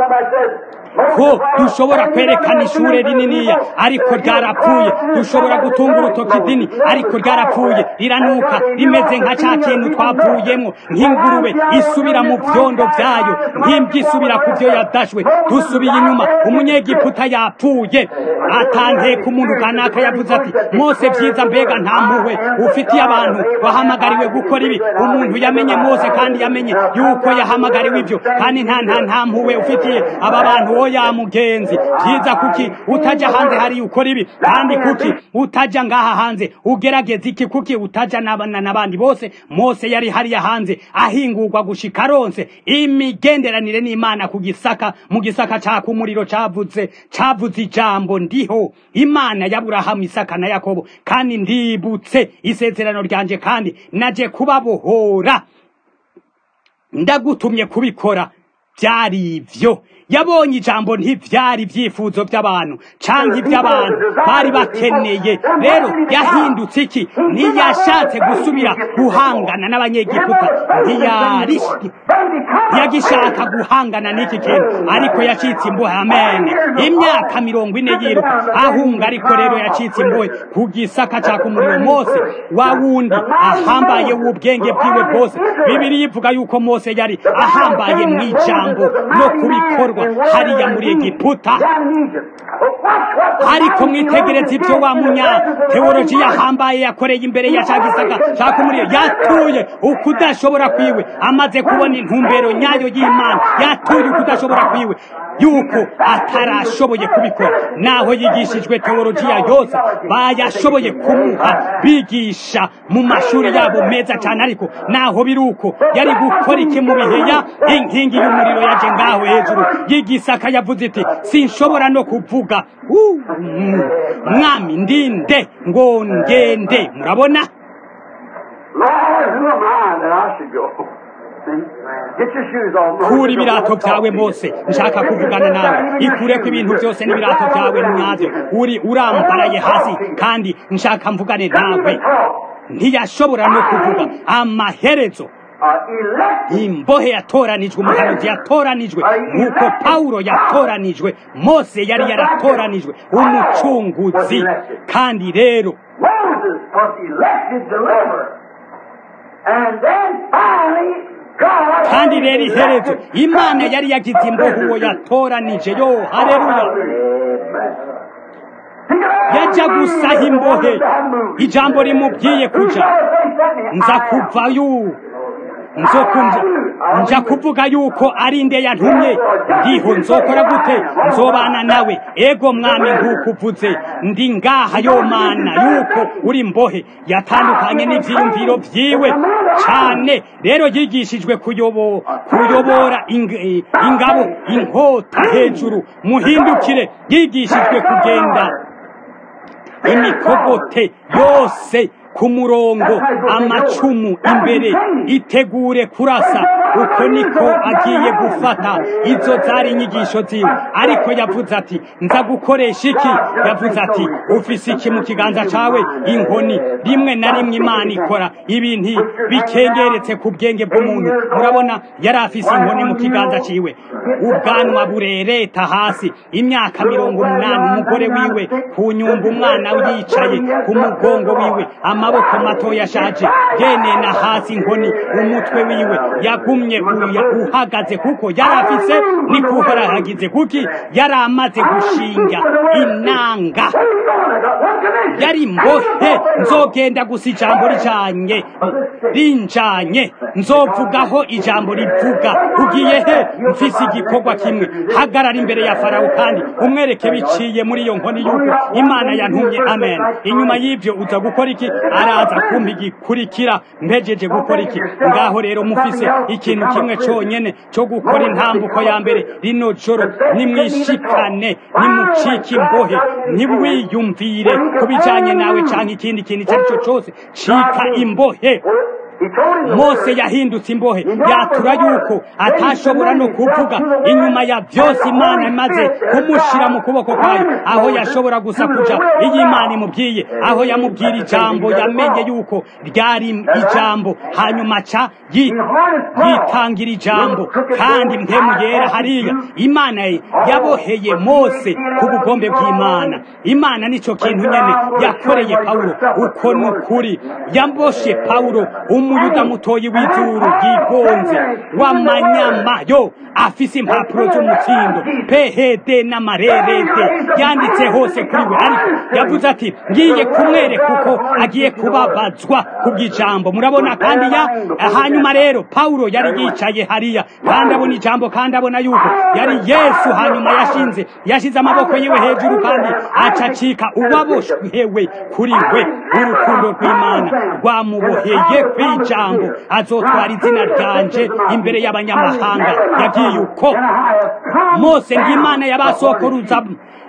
ko dushobora kwerekana ishure rininiya ariko ryarapfuye dushobora gutunga urutoki idini ariko ryarapfuye riranuka rimeze nka ca kintu twavuyemwo nk'ingurube isubira mu vyondo vyayo nk'imbwa isubira ku vyo yadashwe dusubiye inyuma umunyegiputa yapfuye atanteka umuntu kanaka yavuze ati mose vyiza mbega nta mpuhwe ufitiye abantu wahamagariwe gukora ibi umuntu yamenye mose kandi yamenye yuko yahamagariwe ivyo kandi nta nta nta mpuhwe ufitiye aba bantu oya mugenzi vyiza kuki utaja hanze hari ukora ibi kandi kuki utaja ngaha hanze ugerageza iki kuki utaja n'abandi bose mose yari hariya hanze ahingurwa gushika aronse imigenderanire n'imana ku gisaka mu gisaka caka umuriro cavuze cavuze ijambo ndiho imana y'aburahamu isaka na yakobo kandi ndibutse isezerano ryanje kandi naje kubabohora ndagutumye kubikora byari ivyo yabonye ijambo ntivyari ivyifuzo by'abantu canke iby'abantu bari bakeneye rero yahindutse iki ntiyashatse gusubira guhangana n'abanyegiputa ntiyagishaka guhangana n'iki kintu ariko yacitse imbohe amen imyaka mirongo ine yiruka ahunga ariko rero yacitse imbohe ku gisaka caka umuriro mose wa wundi ahambaye w'ubwenge bwiwe bwose bibiri yivuga yuko mose yari ahambaye mu ijambo no kubikorwa hariya muri egiputa ariko mwitegereza ibyo wa munya teoloji yahambaye yakoreye imbere ya cya gisaka caka umuriro yatuye ukudashobora kwiwe amaze kubona intumbero nyayo y'imana yatuye ukudashobora kwiwe yuko atarashoboye kubikora naho yigishijwe teolojiya yose bayashoboye kumuha bigisha mu mashuri yabo meza cyane ariko naho biri uko yari gukora iki mu bihe ya inkingi y'umuriro yaje ngaho hejuru y'igisaka yavuze iti sinshobora no kuvuga Uh, mm, mwami ndinde ngo ngende murabona Lord, who am I that I should go? See? Get your shoes off. kura ibirato byawe mose nshaka kuvugana nawe ikureko ibintu byose n'ibirato byawe nyabyo uri urambaraye hasi kandi nshaka mvugane nawe ntiyashobora no kuvuga amaherezo Uh, elect imbohe yatoranijwe umuhanuzi yatoranijwe nk'uko pawulo yatoranijwe mose yari yaratoranijwe umucunguzi kandi rero Moses was elected deliverer. And then finally, God. kandi rero iherezo imana yari yagize imbohe uwo yatoranije yo hareruya yajya gusaha imbohe ijambo rimubwiye kuja nza kuvayo nzo kumva nja kuvuga yuko ari nde yantumye ndiho nzokora gute nzobana nawe ego mwami nk'uko uvuze ndi ngaha yo mana yuko uri mbohe yatandukanye n'ivyiyumviro vyiwe cane rero yigishijwe kuyobo kuyobora ing- eh, ingabo inkota hejuru muhindukire yigishijwe kugenda imikogote yose ku murongo amacumu imbere itegure kurasa uko niko agiye gufata izo zari inyigisho ziwe ariko yavuze ati nza gukoresha iki yavuze ati ufise iki mu kiganza cawe inkoni rimwe na rimwe imana ikora ibintu bikengeretse ku bwenge bw'umuntu murabona yari afise inkoni mu kiganza ciwe ubwanwa burereta hasi imyaka mirongo umunani umugore wiwe ku nyumba umwana yicaye ku mugongo wiwe amaboko mato yashaje yenena hasi inkoni umutwe wiwe yagumye uya uhagaze kuko yari afise nikuhora hagize kuki yari amaze gushinga inanga yari mbohe nzogenda gusa ijambo rijanye rinjanye nzovugaho ijambo rivuga ugiye he mfise igikorwa kimwe hagarara imbere ya farawo kandi umwereke biciye muri iyo nkoni yuko imana yantumye amen inyuma y'ivyo uza gukora iki araza kumpa igikurikira mpejeje gukora iki ngaho rero mufise ikintu kimwe conyene co gukora intambuko ya mbere rino joro nimwishikane nimucike imbohe ntiwiyumvire ku bijanye nawe canke ikindi kintu icyo ari cyo cose cika imbohe mose yahindutse imbohe yatura yuko atashobora no kuvuga inyuma ya byose imana imaze kumushira mu kuboko kwayo aho yashobora gusa kuja iyo imana imubwiye aho yamubwira ijambo yamenye yuko ryari ijambo hanyuma ca yi- yitangira ijambo kandi mpemu yera hariya imana yaboheye mose ku bugombe bw'imana imana nico kintu nyene yakoreye pawulo uko ni ukuri yamboshe pawulo umuyuda mutoyi w'izuru bwigonze w'amanyama yo afise impapuro z'umutsindo phd n'amarerede yanditse hose kuri we ariko yavuze ati ngiye kumwereka uko agiye kubabazwa kubw'ijambo murabona kandi ya hanyuma rero pawulo yari yicaye hariya kandi abona ijambo kandi abona yuko yari yesu hanyuma yashinze yashize amaboko yiwe hejuru kandi acacika uwaboshwewe kuri we urukundo rw'imana rwamuboheye kw'ijambo azotwara izina ryanje imbere y'abanyamahanga yagiye uko mose ng'imana y'abasokuruza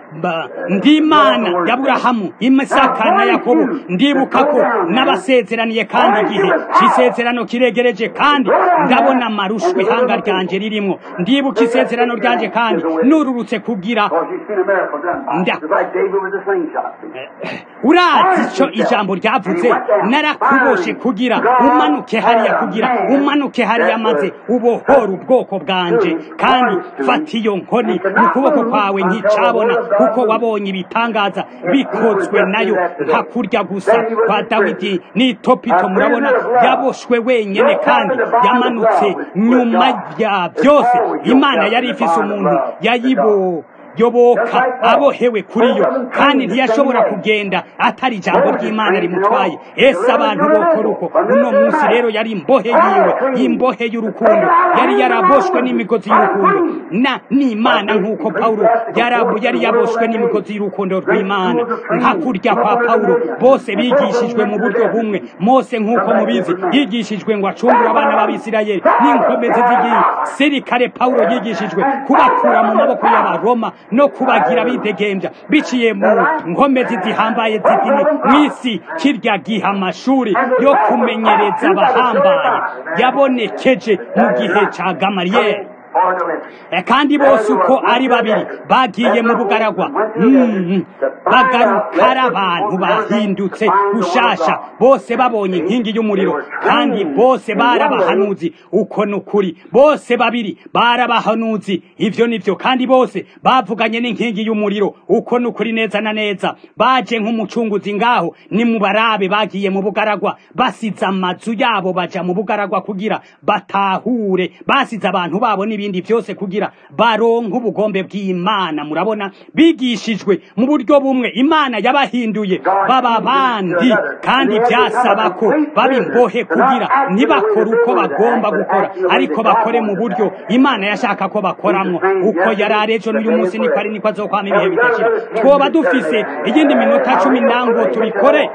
Ba- ndi imana y'aburahamu imisaka na yakobo ndibuka ko n'abasezeraniye kandi igihe cy'isezerano kiregereje kandi ndabona amarushwa ihanga ryanje ririmo ndibuka isezerano ryanje kandi nururutse kugira Because you've seen a miracle done. Nda. Just like David with the slingshot. urazi icyo ijambo ryavuze narakuboshe kugira umanuke hariya kugira umanuke hariya maze ubohora ubwoko bwanje kandi fata iyo nkoni mu kuboko kwawe nticabona kuko wabonye ibitangaza bikozwe nayo nka kurya gusa kwa dawidi n'itopito murabona yaboshwe wenyine kandi yamanutse nyuma ya byose imana yari ifise umuntu yayibo yoboka abohewe kuri yo kandi ntiyashobora kugenda atari ijambo ry'imana rimutwaye ese abantu bokora uko uno munsi rero yari imbohe yiwe imbohe y'urukundo yari yaraboshwe n'imigozi y'urukundo na n'imana nk'uko pawulo yarabu yari yaboshwe n'imigozi y'urukundo rw'imana nka kurya kwa pawulo bose bigishijwe mu buryo bumwe mose nk'uko mubizi yigishijwe ngo acungure abana b'abisirayeli n'inkomezi z'igisirikare pawulo yigishijwe kubakura mu maboko y'abaroma no kubagira bidegembya biciye mu nkomezi zihambaye z'idini mu isi kirya gihe amashuri yo kumenyereza abahambaye yabonekeje mu gihe cya gamariyeri Or the list. Eh, kandi bose uko ari babiri bagiye mu bugaragwa Mm, bagaruka ari abantu bahindutse gushasha bose babonye inkingi y'umuriro kandi bose bari abahanuzi uko ni ukuri bose babiri bari abahanuzi ivyo nivyo kandi bose bavuganye n'inkingi y'umuriro uko ni ukuri neza na neza baje nk'umucunguzi ngaho ni mu barabe bagiye mu bugaragwa basize amazu yabo baja mu bugaragwa kugira batahure basize abantu babo n'ibindi byose kugira baronke ubugombe bw'imana murabona bigishijwe mu buryo bumwe imana yabahinduye baba bandi kandi byasaba ko baba imbohe kugira ntibakore uko bagomba gukora ariko bakore mu buryo imana yashaka ko bakoramwo uko yari ari ejo n'uyu munsi niko ari niko azokwama ibihe bidashira twoba dufise iyindi minota cumi nango tubikore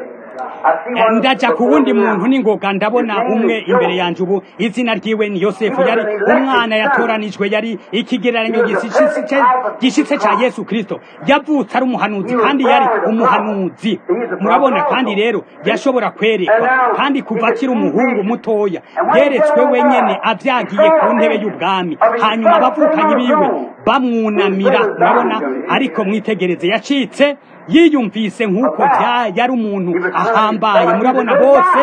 Eh, ndaja ku wundi muntu n'ingoga ndabona umwe imbere yanje ubu izina ryiwe ni yosefu yari umwana yatoranijwe yari ikigereranyo gishitse ce- gishitse ca yesu kristo yavutse ari umuhanuzi kandi yari umuhanuzi murabona kandi rero yashobora kwerekwa kandi kuva akiri umuhungu mutoya yeretswe wenyene avyagiye ku ntebe y'ubwami hanyuma abavukanyi biwe bamwunamira murabona ariko mwitegereze yacitse yiyumvise nk'uko bya- yari umuntu ahambaye murabona bose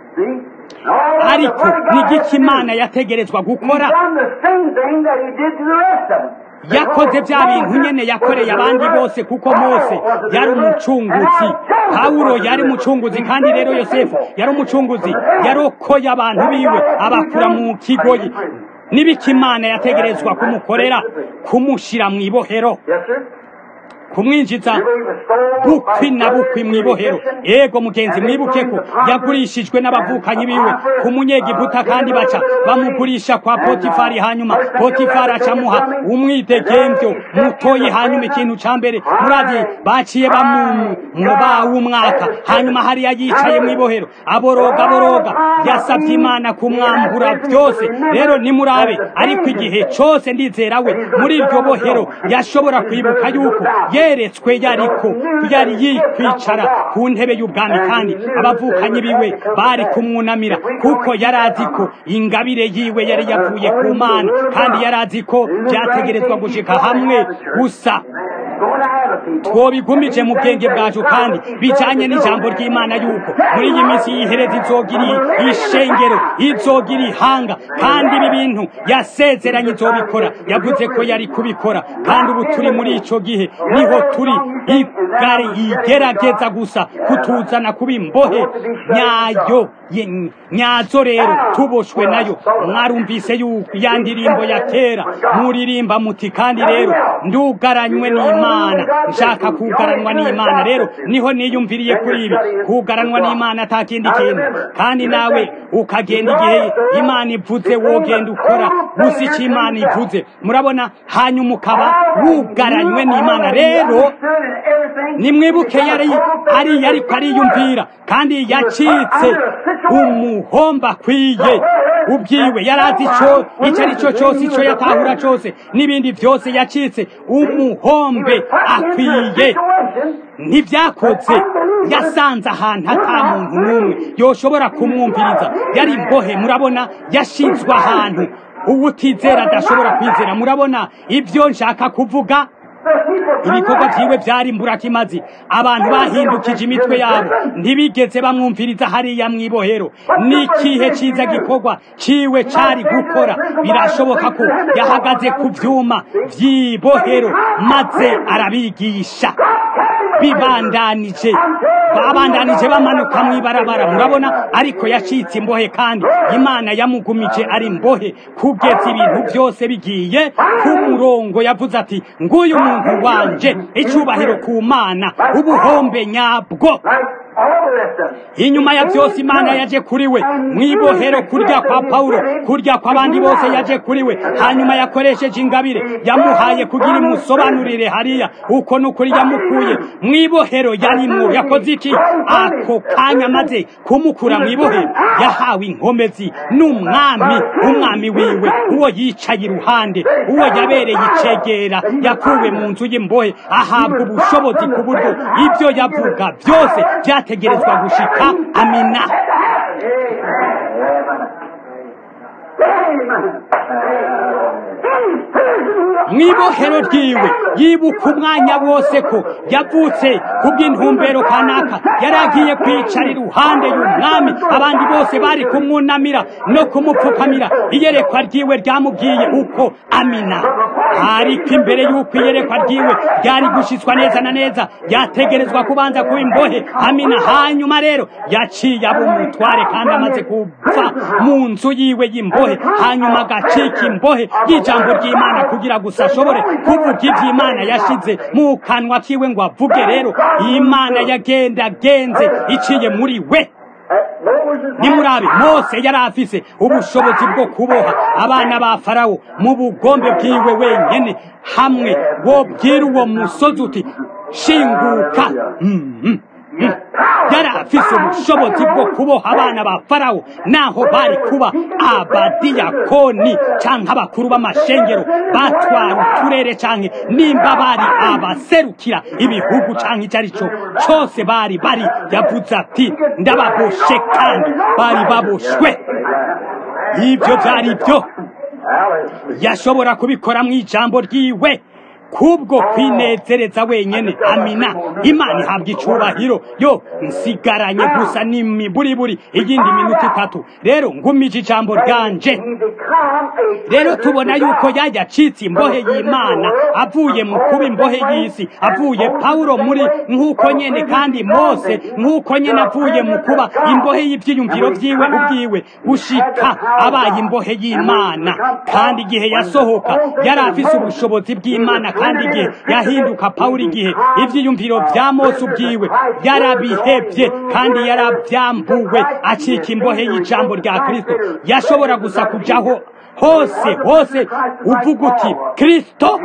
ariko n'igiki imana yategerezwa gukora yakoze bya bintu nyene yakoreye abandi bose kuko mose yari umucunguzi pawulo yari umucunguzi kandi rero yosefu yari umucunguzi yarokoye abantu biwe abakura mu kigoyi n'ibiki imana yategerezwa kumukorera kumushira mu ibohero kumwinjiza bukwi na bukwi mu ibohero ego mugenzi mwibuke ko yagurishijwe n'abavukanyi biwe ku munyegiputa kandi baca bamugurisha kwa potifari hanyuma potifari acamuha umwidegemvyo mutoyi hanyuma ikintu ca mbere muravye baciye bamuba w'umwaka hanyuma hariya yicaye mu ibohero aboroga aboroga yasavye imana kumwambura byose rero nimurabe ariko igihe cose ndizera we muri iryo bohero yashobora kwibuka yuko yeretswe yariko yari yikwicara ku ntebe y'ubwami kandi abavukanyi biwe bari kumwunamira kuko yari azi ko ingabire yiwe yari yavuye ku mana kandi yari azi ko byategerezwa gushika hamwe gusa twobigumije mu bwenge bwacu kandi bijanye n'ijambo ry'imana yuko muri iyi minsi y'ihereza izogira ishengero izogira ihanga kandi ibi bintu yasezeranye izobikora yavuze ko yari kubikora kandi ubu turi muri ico gihe niho turi igare igerageza gusa kutuzana kuba imbohe nyayo ye- nyazo rero tuboshwe nayo mwarumvise yuko ya ndirimbo ya kera muririmba muti kandi rero ndugaranywe n'imana nshaka kugaranwa n'imana rero niho niyumviriye kuri ibi kugaranwa n'imana ata kindi kintu kandi nawe ukagenda igihe imana ivuze wogenda ukora gusa icyo imana ivuze murabona hanyuma ukaba wugaranywe n'imana rero nimwibuke yari ari yari ariyumvira kandi yacitse umuhomba akwiye ubwiwe yari azi icyo icyo ari cyo cyose icyo yatahura cyose n'ibindi byose yacitse umuhombe akwiye ntibyakoze yasanze ahantu ata muntu n'umwe yoshobora kumwumviriza yari imbohe murabona yashinzwe ahantu uwutizera adashobora kwizera murabona ibyo nshaka kuvuga ibikorwa byiwe byari mburakimazi abantu bahindukije imitwe yabo ntibigeze bamwumviriza hariya mu ibohero n'ikihe cyiza gikorwa ciwe cari gukora birashoboka ko yahagaze ku byuma by'ibohero maze arabigisha bibandanije babandanije bamanuka mu ibarabara murabona ariko yacitse imbohe kandi imana yamugumije ari imbohe kugeza ibintu byose bigiye ku murongo yavuze ati nguyu muntu wanje icyubahiro ku mana ubuhombe nyabwo inyuma ya byose imana yaje kuri we mu ibohero kurya kwa pawulo kurya kw'abandi bose yaje kuri we hanyuma yakoresheje ingabire yamuhaye kugira imusobanurire hariya uko n'ukuri yamukuye mu ibohero yarimwo yakoze iki ako kanya maze kumukura mu ibohero yahawe inkomezi n'umwami umwami wiwe uwo yicaye iruhande uwo yabereye icegera yakuwe mu nzu y'imbohe ahabwa ubushobozi ku buryo ibyo yavuga byose byategerezwa gushika amina mu ibohero ryiwe yibuka umwanya wose ko yavutse ku bw'intumbero kanaka yari agiye kwicara iruhande y'umwami abandi bose bari kumwunamira no kumupfukamira iyerekwa ryiwe ryamubwiye uko amina ariko imbere y'uko iyerekwa ryiwe ryari gushyizwa neza na neza yategerezwa kubanza kuba imbohe amina hanyuma rero yaciye aba umutware kandi amaze kupfa mu nzu yiwe y'imbohe hanyuma agacika imbohe y'ijambo ry'imana kugira gusa ashobore kuvuga iby'imana yashize mu kanwa kiwe ngo avuge rero imana yagenda agenze iciye muri we nimurabe mose yari afise ubushobozi bwo kuboha abana ba farawo mu bugombe bwiwe wenyine hamwe wobwira uwo musozi uti shinguka yari afise ubushobozi bwo kuboha abana ba farawo naho bari kuba abadiyakoni cyangwa abakuru b'amashengero batwara uturere cyangwa nimba bari abaserukira ibihugu cyangwa icyo ari cyo cyose bari bari yavuze ati ndababoshe kandi bari baboshwe ibyo byari byo yashobora kubikora mu ijambo ryiwe kubwo kwinezereza wenyene amina imana ihabwa icubahiro yo nsigaranye gusa n'imiburiburi iyindi minota itatu rero ngumije ijambo ryanje rero tubona yuko yayacitse imbohe y'imana avuye mu kuba imbohe y'isi avuye pawulo muri nk'uko nyene kandi mose nk'uko nyene avuye mu kuba imbohe y'ivyiyumviro vyiwe ubwiwe gushika abaye imbohe y'imana kandi igihe yasohoka yari afise ubushobozi bw'imana kandi igihe yahinduka pawulo igihe ivyiyumviro vya mose ubwiwe yarabihevye kandi yaravyambuwe acika imbohe y'ijambo rya kristo yashobora gusa kujaho hose hose uvuga uti kristo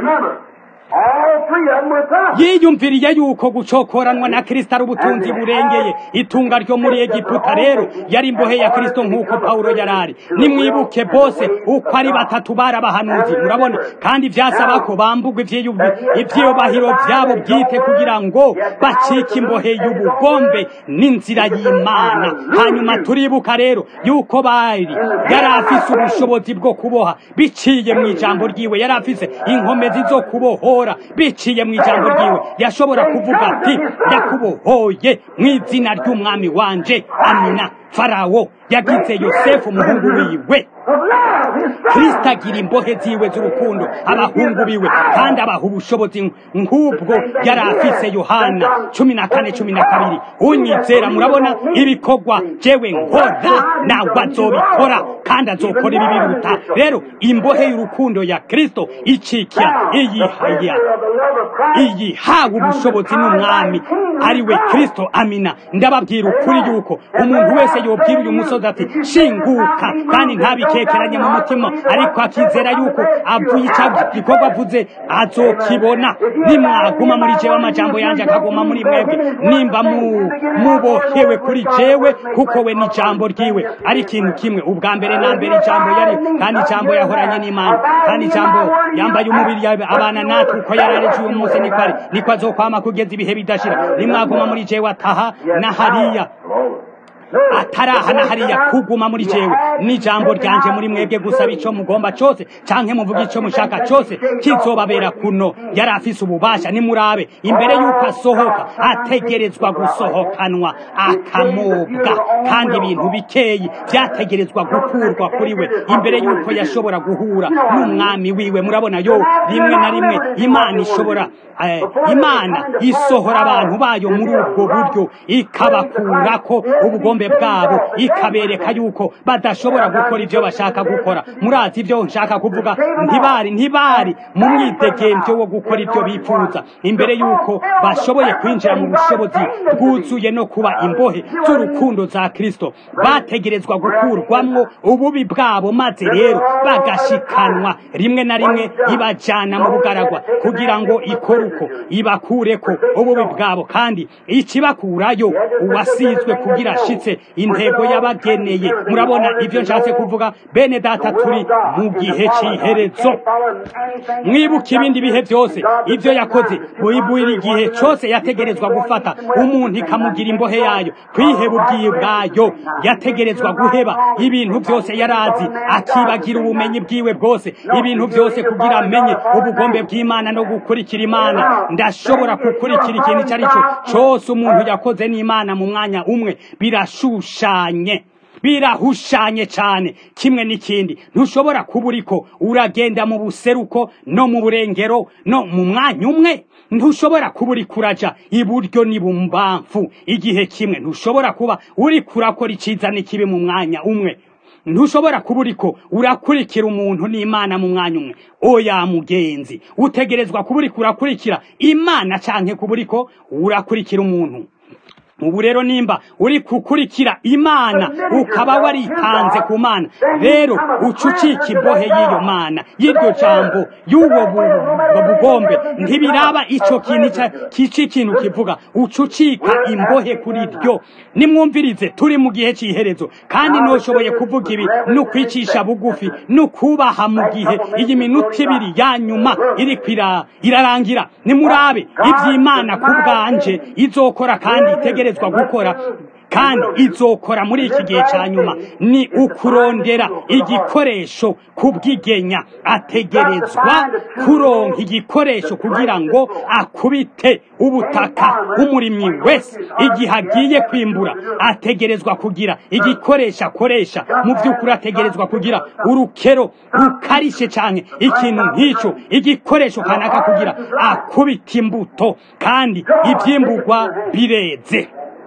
yiyumviriye yuko gucokoranwa na kristo ari ubutunzi burengeye itunga ryo muri egiputa rero yari imbohe ya kristo nk'uko pawulo yari ari nimwibuke bose uko ari batatu bari abahanuzi murabona kandi vyasaba ko bambugwa ivyiyubahiro vyabo bwite kugira ngo bacike imbohe y'ubugombe n'inzira y'imana hanyuma turibuka rero yuko bari yari afise ubushobozi bwo kuboha biciye mu ijambo ryiwe yari afise inkomezi zo kubohora biciye mu ijambo ryiwe yashobora kuvuga ati ndakubohoye mu izina ry'umwami wanje amina farawo yagize yosefu umuhungu wiwe of love, his son. kristo agira imbohe ziwe z'urukundo abahungu biwe kandi abaha ubushobozi nk'ubwo yari afise yohana cumi na kane cumi na kabiri unyizera murabona ibikorwa jewe nkora nawe azobikora kandi azokora ibi biruta rero imbohe y'urukundo ya kristo icikira iyihaya Of the love of Christ. iyi hawe ubushobozi n'umwami ari we kristo amina ndababwira ukuri yuko umuntu wese yobwira uyu musozi ati shinguka kandi ntabikekeranye mu mutima ariko akizera yuko avuye icyo gikorwa avuze azokibona nimwaguma muri jewe amajambo yanjye akaguma muri mwebwe nimba mu- mubohewe kuri jewe kuko we ni ijambo ryiwe ari ikintu kimwe ubwa mbere na mbere ijambo yari kandi ijambo yahoranye n'imana kandi ijambo yambaye umubiri yawe abana natwe uko yarareje uyu munsi niko ari niko azokwama kugeza ibihe bidashira nimwaguma muri jewe ataha na hariya ataraha na hariya kuguma muri jewe n'ijambo ryanje muri mwebwe gusaba ico mugomba cose canke muvuga ico mushaka cose kizobabera kuno yari afise ububasha nimurabe imbere y'uko asohoka ategerezwa gusohokanwa akamobwa kandi ibintu bikeyi vyategerezwa gukurwa kuri we imbere y'uko yashobora guhura n'umwami wiwe murabona yo rimwe na rimwe imana ishobora eh, imana isohora abantu bayo muri ubwo buryo ikabakurako ubugombe bwabo ikabereka yuko badashobora gukora ibyo bashaka gukora murazi ibyo nshaka kuvuga ntibari ntibari mu mwidegemvyo wo gukora ibyo bifuza imbere yuko bashoboye kwinjira mu bushobozi bwuzuye no kuba imbohe z'urukundo za kristo bategerezwa gukurwamwo ububi bwabo maze rero bagashikanwa rimwe na rimwe ibajana mu bugaragwa kugira ngo ikore uko ibakureko ububi bwabo kandi ikibakurayo uwasizwe kugira ashitse intego yabageneye murabona ibyo nshatse kuvuga bene data turi mu gihe c'iherezo mwibuke ibindi bihe byose ibyo yakoze buri gihe cyose yategerezwa gufata umuntu ikamugira imbohe yayo kwiheba ubwiye bwayo yategerezwa guheba ibintu byose yarazi akibagira ubumenyi bwiwe bwose ibintu byose kugira amenye ubugombe bw'imana no gukurikira imana ndashobora gukurikira ikintu icyo ari cyo cyose umuntu yakoze n'imana mu mwanya umwe birashushanye birahushanye cyane kimwe n'ikindi ntushobora kuba uriko uragenda mu buseruko no mu burengero no mu mwanya umwe ntushobora kuba uri kuraja iburyo n'ibumbamfu igihe kimwe ntushobora kuba uri kurakora icyiza n'ikibi mu mwanya umwe ntushobora kuba uriko urakurikira umuntu n'imana mu mwanya umwe oya mugenzi utegerezwa kuba uriko urakurikira imana canke kuba uriko urakurikira umuntu ubu rero nimba uri kukurikira imana ukaba waritanze ku mana rero uca ucika imbohe y'iyo mana y'iryo jambo y'ubwo bugombe ntibiraba icyo kintu kici ikintu kivuga uca ucika imbohe kuri ryo nimwumvirize turi mu gihe cy'iherezo kandi ntushoboye kuvuga ibi ni ukwicisha bugufi ni ukubaha mu gihe iyi minota ibiri ya nyuma iri irarangira nimurabe iby'imana ku bwanje izokora kandi itegereze gukora kandi izokora muri iki gihe cya nyuma ni ukurondera igikoresho kubwigenya ategerezwa kuronka igikoresho kugira ngo akubite ubutaka umurimyi wese igihe agiye kwimbura ategerezwa kugira igikoresho akoresha mu by'ukuri ategerezwa kugira urukero rukarishe cyane ikintu nk'icyo igikoresho kanaka kugira akubite imbuto kandi ibyimburwa bireze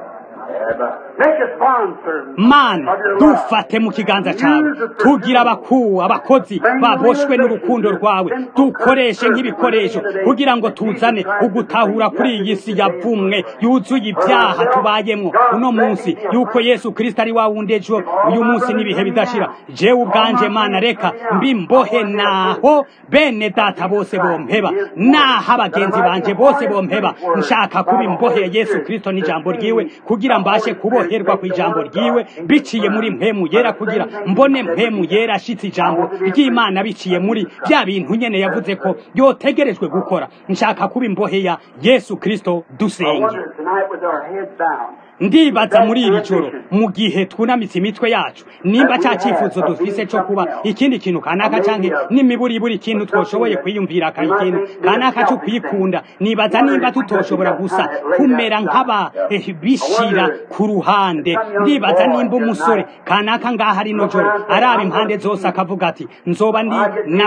mana dufate mu kiganza cyawe tugira abakuwe abakozi baboshwe n'urukundo rwawe dukoreshe nk'ibikoresho kugira ngo tuzane ugutahura kuri iyi si yavumwe yuzuye ibyaha tubayemo uno munsi yuko yesu kirisita ari wa wundi ejo uyu munsi n'ibihe bidashira jewe ubwanje mana reka mbimbohe naho bene data bose bompeba naho abagenzi banje bose bompeba nshaka kuba imbohe ya yesu kirisito n'ijambo ryiwe kugira mbashe kuboherwa ku ijambo ryiwe biciye muri mpemu yera kugira mbone mpemu yera ashitse ijambo ry'imana biciye muri bya bintu nyene yavuze ko yotegerejwe gukora nshaka kuba imbohe ya yesu kristo dusenge ndibaza muri iri joro mu gihe twunamitse imitwe yacu nimba cya cyifuzo dufise cyo kuba ikindi kintu kanaka canke n'imiburiburi ikintu twoshoboye kwiyumvira ka ikintu kanaka cyo kwikunda nibaza nimba tutoshobora gusa kumera nk'aba eh, bishira ku ruhande ndibaza nimba umusore kanaka ngaha rino joro araba impande zose akavuga ati nzoba ndi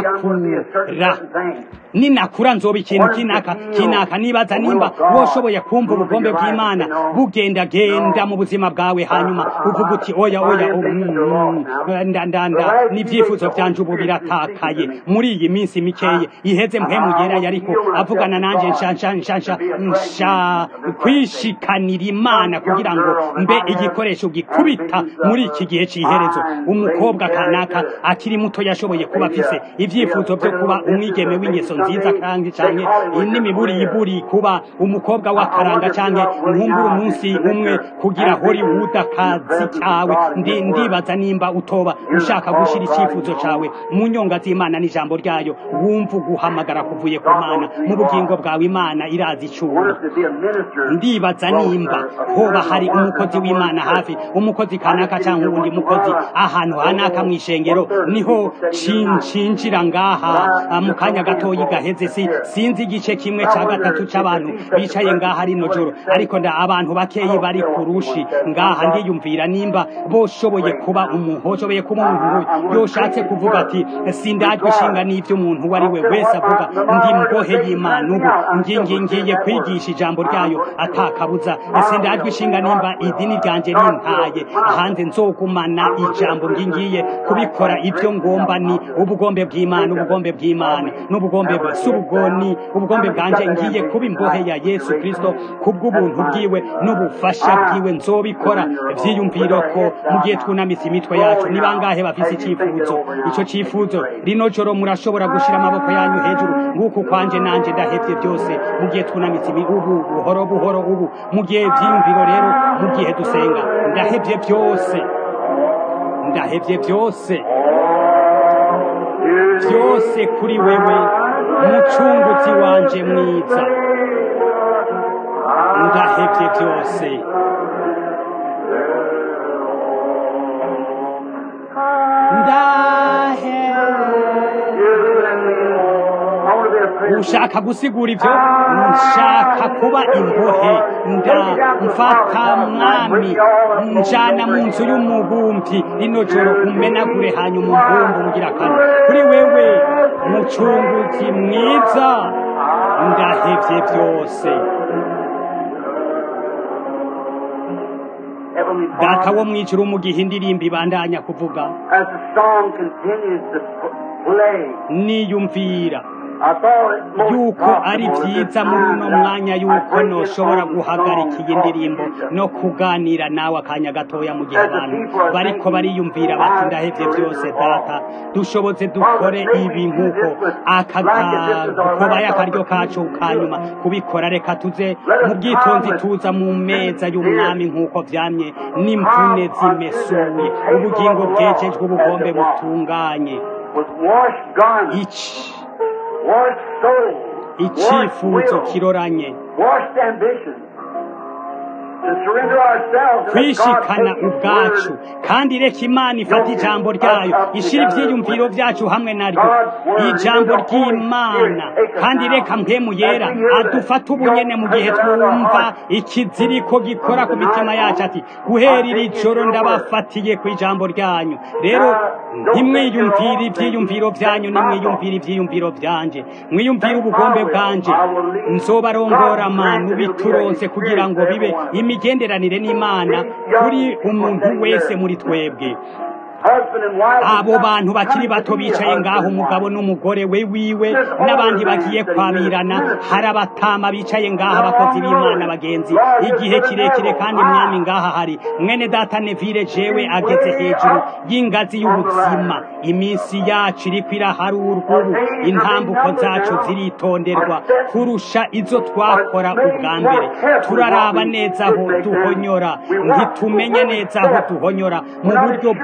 nakura ninakura nzoba ikintu kinaka kinaka nibaza nimba woshoboye kumva ubugombe bw'imana bugendagenda mu buzima bwawe hanyuma uvuga uti oya oya oh, mm, mm, nda nda nda n'ibyifuzo byanje ubu biratakaye muri iyi minsi mikeye iheze mpemu yera yariko avugana nanje nsha nsha nsha nsha nsha kwishikanira imana kugira ngo mbe igikoresho gikubita muri iki gihe cy'iherezo umukobwa kanaka akiri muto yashoboye kuba afise ibyifuzo byo kuba umwigeme w'ingeso nziza kandi canke n'imiburiburi kuba umukobwa w'akaranga canke nkumbura umunsi umwe kugira Hollywood akazi kawe ndi ndibaza nimba utoba ushaka gushira icyifuzo cawe mu nyonga z'Imana n'ijambo ryayo wumva uguhamagara kuvuye ku Mana mu bugingo bwawe Imana irazi icura ndibaza nimba hoba hari umukozi w'Imana hafi umukozi kanaka cyangwa uwundi mukozi ahantu hanaka mu ishengero niho cinjira ngaha ah, mu kanya gatoyi gaheze si sinzi igice kimwe ca gatatu c'abantu bicaye ngaha rino joro ariko nda abantu bakeyi bari kurushi ngaha ndiyumvira nimba boshoboye kuba umuntu hoshoboye kuba umuntu nk'uyu yoshatse kuvuga ati sindajwe ishinga n'ivyo umuntu uwo ari we wese avuga ndi mbohe y'Imana ubu ngingi ngiye kwigisha ijambo ryayo atakabuza sindajwe ishinga nimba idini ryanje rintaye hanze nzogumana ijambo ngingiye kubikora ibyo ngomba ni ubugombe bw'Imana ubugombe bw'Imana n'ubugombe bwa subugoni ubugombe bwanje ngiye kuba imbohe ya Yesu Kristo kubw'ubuntu bwiwe n'ubufasha bwiwe nzobikora vyiyumviro ko mu gihe twunamitse imitwe yacu ni bangahe bafise icyifuzo ico cyifuzo rino joro murashobora gushira amaboko yanyu hejuru nguko kwanje nanje ndahevye byose mu gihe twunamitse ibi ubu buhoro buhoro ubu mu gihe vyiyumviro rero mu gihe dusenga ndahevye byose ndahevye byose byose kuri wewe mucunguzi wanje mwiza ndahevye byose ndahe ushaka gusigura ibyo nshaka kuba imbohe nda mfata mwami njana mu nzu y'umubumbi rino joro umenagure hanyuma umbumbu mugira kane kuri wewe mucunguzi mwiza ndahevye byose Heavenly data Father, wo mwijuru mu gihe indirimbo ibandanya kuvuga as the song continues to p- play, niyumvira I thought it most yuko ari possible at byiza this muri time uno that mwanya I yuko bring this noshobora on guhagarika song iyi ndirimbo called no kuganira nawe akanya gatoya mu gihe abantu bariko bariyumvira bati ndahevye byose data dushobotse dukore ibi nk'uko akagakobaye akaryo kacu kanyuma kubikora reka tuze mu bwitonzi tuza mu meza y'umwami nk'uko vyamye n'imvune zimesuye ubugingo bwejejwe ubugombe butunganye with washed garments, iki washed soul, washed icyifuzo will, kiroranye washed ambition. To surrender ourselves and let God kwishikana take His ubwacu word kandi reka imana ifata ijambo ryayo ishyira ibyiyumviro byacu hamwe naryo ijambo ry'imana kandi reka mpemu yera adufate ubunyene mu gihe twumva ikiziriko gikora ku mitima yacu ati guhera iri joro ndabafatiye ku ijambo ryanyu rero ntimwiyumvire ibyiyumviro byanyu nimwiyumvire ibyiyumviro byanje mwiyumvire ubugombe bwanje nzobarongora manu bituronse kugira ngo bibe imigenderanire n'imana kuri umuntu wese muri twebwe husband and wife, abo bantu bakiri bato bicaye ngaho umugabo n'umugore we wiwe n'abandi bagiye kwabirana hari abatama bicaye ngaha abakozi b'imana bagenzi igihe kirekire kandi mwami ngaha hari mwene data nevire jewe ageze hejuru y'ingazi y'ubuzima iminsi yacu iriko iraharurwa ubu intambuko zacu ziritonderwa kurusha izo twakora ubwa mbere turaraba neza aho duhonyora ntitumenye neza aho duhonyora mu buryo bw'umubiri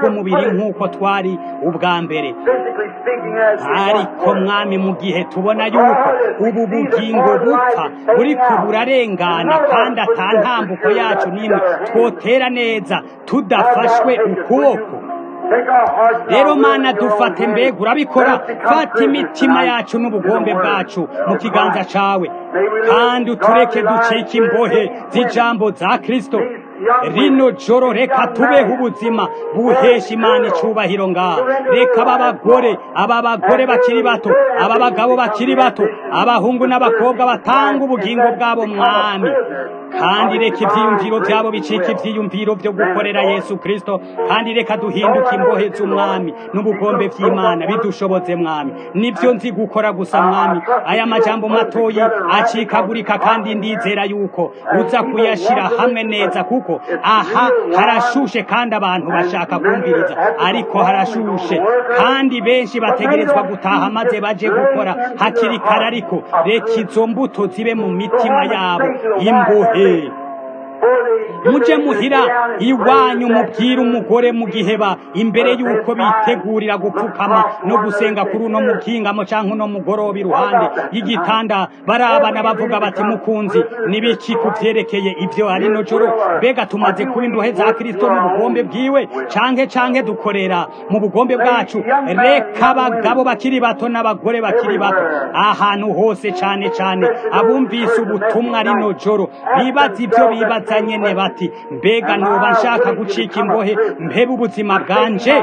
tukiri nk'uko twari ubwa mbere physically speaking, as we ariko once were. mwami mu gihe tubona yuko ubu bugingo bupfa buriko burarengana kandi ata ntambuko yacu n'imwe twotera neza tudafashwe ukuboko Take our hearts and rero our mana wills and our dufate hands. mbega urabikora Let us become fata imitima prisoners yacu tonight n'ubugombe in the bwacu word mu of kiganza Christ. cawe May we live kandi utureke godly lives ducike here imbohe in these z'ijambo za kristo These young rino women, joro these reka young tubeho men, ubuzima buhesha imana icubahiro ngaha reka aba bagore aba bagore bakiri bato aba bagabo bakiri bato abahungu n'abakobwa batanga ubugingo bwabo mwami kandi reka ivyiyumviro vyabo bicika ivyiyumviro vyo gukorera yesu kristo kandi reka duhinduke imbohe z'umwami n'ubugombe vy'imana bidushoboze mwami nivyo nzi gukora gusa mwami aya majambo matoyi acikagurika kandi ndizera yuko uza kuyashira hamwe neza kuko aha harashushe kandi abantu bashaka kumviriza ariko harashushe kandi benshi bategerezwa gutaha maze baje gukora hakiri kare ariko reka izo mbuto zibe mu mitima yabo imbohe muje muhira iwanyu mubwire umugore mu gihe ba imbere y'uko bitegurira gupfukama no gusenga kuri uno mukingamo canke uno mugoroba iruhande y'igitanda barabana bavuga bati mukunzi nibiki kuvyerekeye ivyo ari no joro mbega tumaze kuba imbohe za kristo mu bugombe bwiwe canke canke dukorera mu bugombe bwacu reka abagabo bakiri bato n'abagore bakiri bato ahantu hose cane cane abumvise ubutumwa rino joro bibaza ivyo bibaza nyene bati mbega noba nshaka gucika imbohe mpebe ubuzima bwanje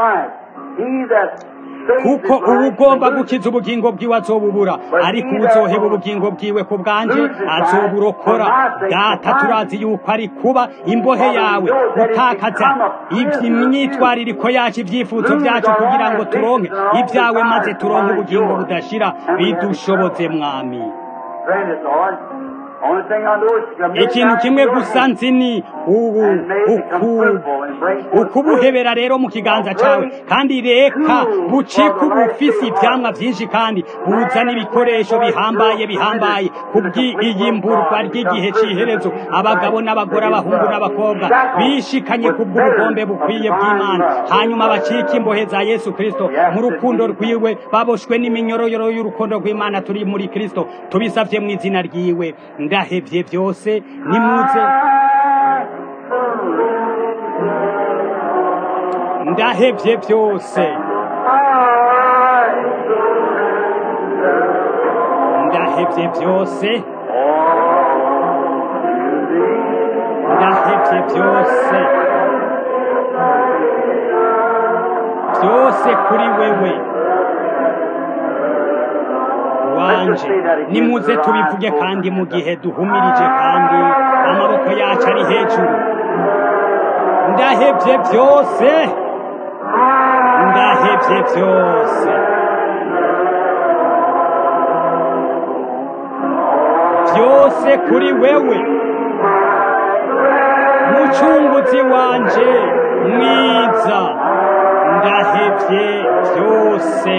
kuko uba ugomba gukiza ubugingo bwiwe azobubura ariko uzoheba ubugingo bwiwe ku bwanje azoburokora data turazi yuko ari kuba imbohe yawe gutakaza imyitwaririko yacu ibyifuzo byacu kugira ngo turonke ibyawe maze turonke ubugingo budashira bidushobotse mwami ikintu kimwe gusa nzi ni ubu ukubuhebera rero mu kiganza cyawe kandi reka bucike ubufisi ibyamwa byinshi kandi buzana ibikoresho bihambaye bihambaye kubw'iyimburwa ry'igihe cy'iherezo abagabo n'abagore abahungu n'abakobwa bishikanye kubw'ubugombe bukwiye bw'imana hanyuma bacike imbohe za yesu kirisito mu rukundo rwiwe baboshwe n'iminyoroyoro y'urukundo rw'imana turi muri kirisito tubisabye mu izina ryiwe ndahevye byose nimuze ndahevye byose ndahevye byose ndahevye byose byose kuri wewe wanje nimuze tubivuge kandi mu gihe duhumirije kandi amaboko yacu ari hejuru ndahevye byose ndahevye byose byose kuri wewe mucunguzi wanje mwiza ndahevye byose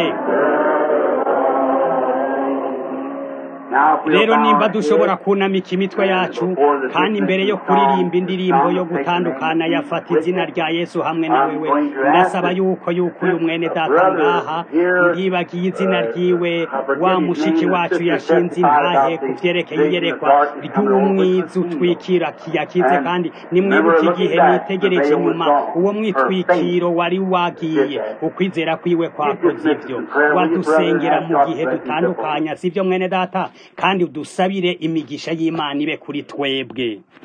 rero nimba dushobora kunamika imitwe yacu kandi mbere yo kuririmba indirimbo yo gutandukana yafata izina rya yesu hamwe na wewe ndasaba yuko yuko uyu mwene data ngaha ndibagiye izina ryiwe wa mushiki wacu yashinze intahe ku byerekeye iyerekwa ry'umwiza utwikira kiyakize kandi nimwibuke igihe nitegereje inyuma uwo mwitwikiro wari wagiye ukwizera kwiwe kwakoze ibyo wadusengera mu gihe dutandukanya sibyo mwene data kandi udusabire imigisha y'imana ibe kuri twebwe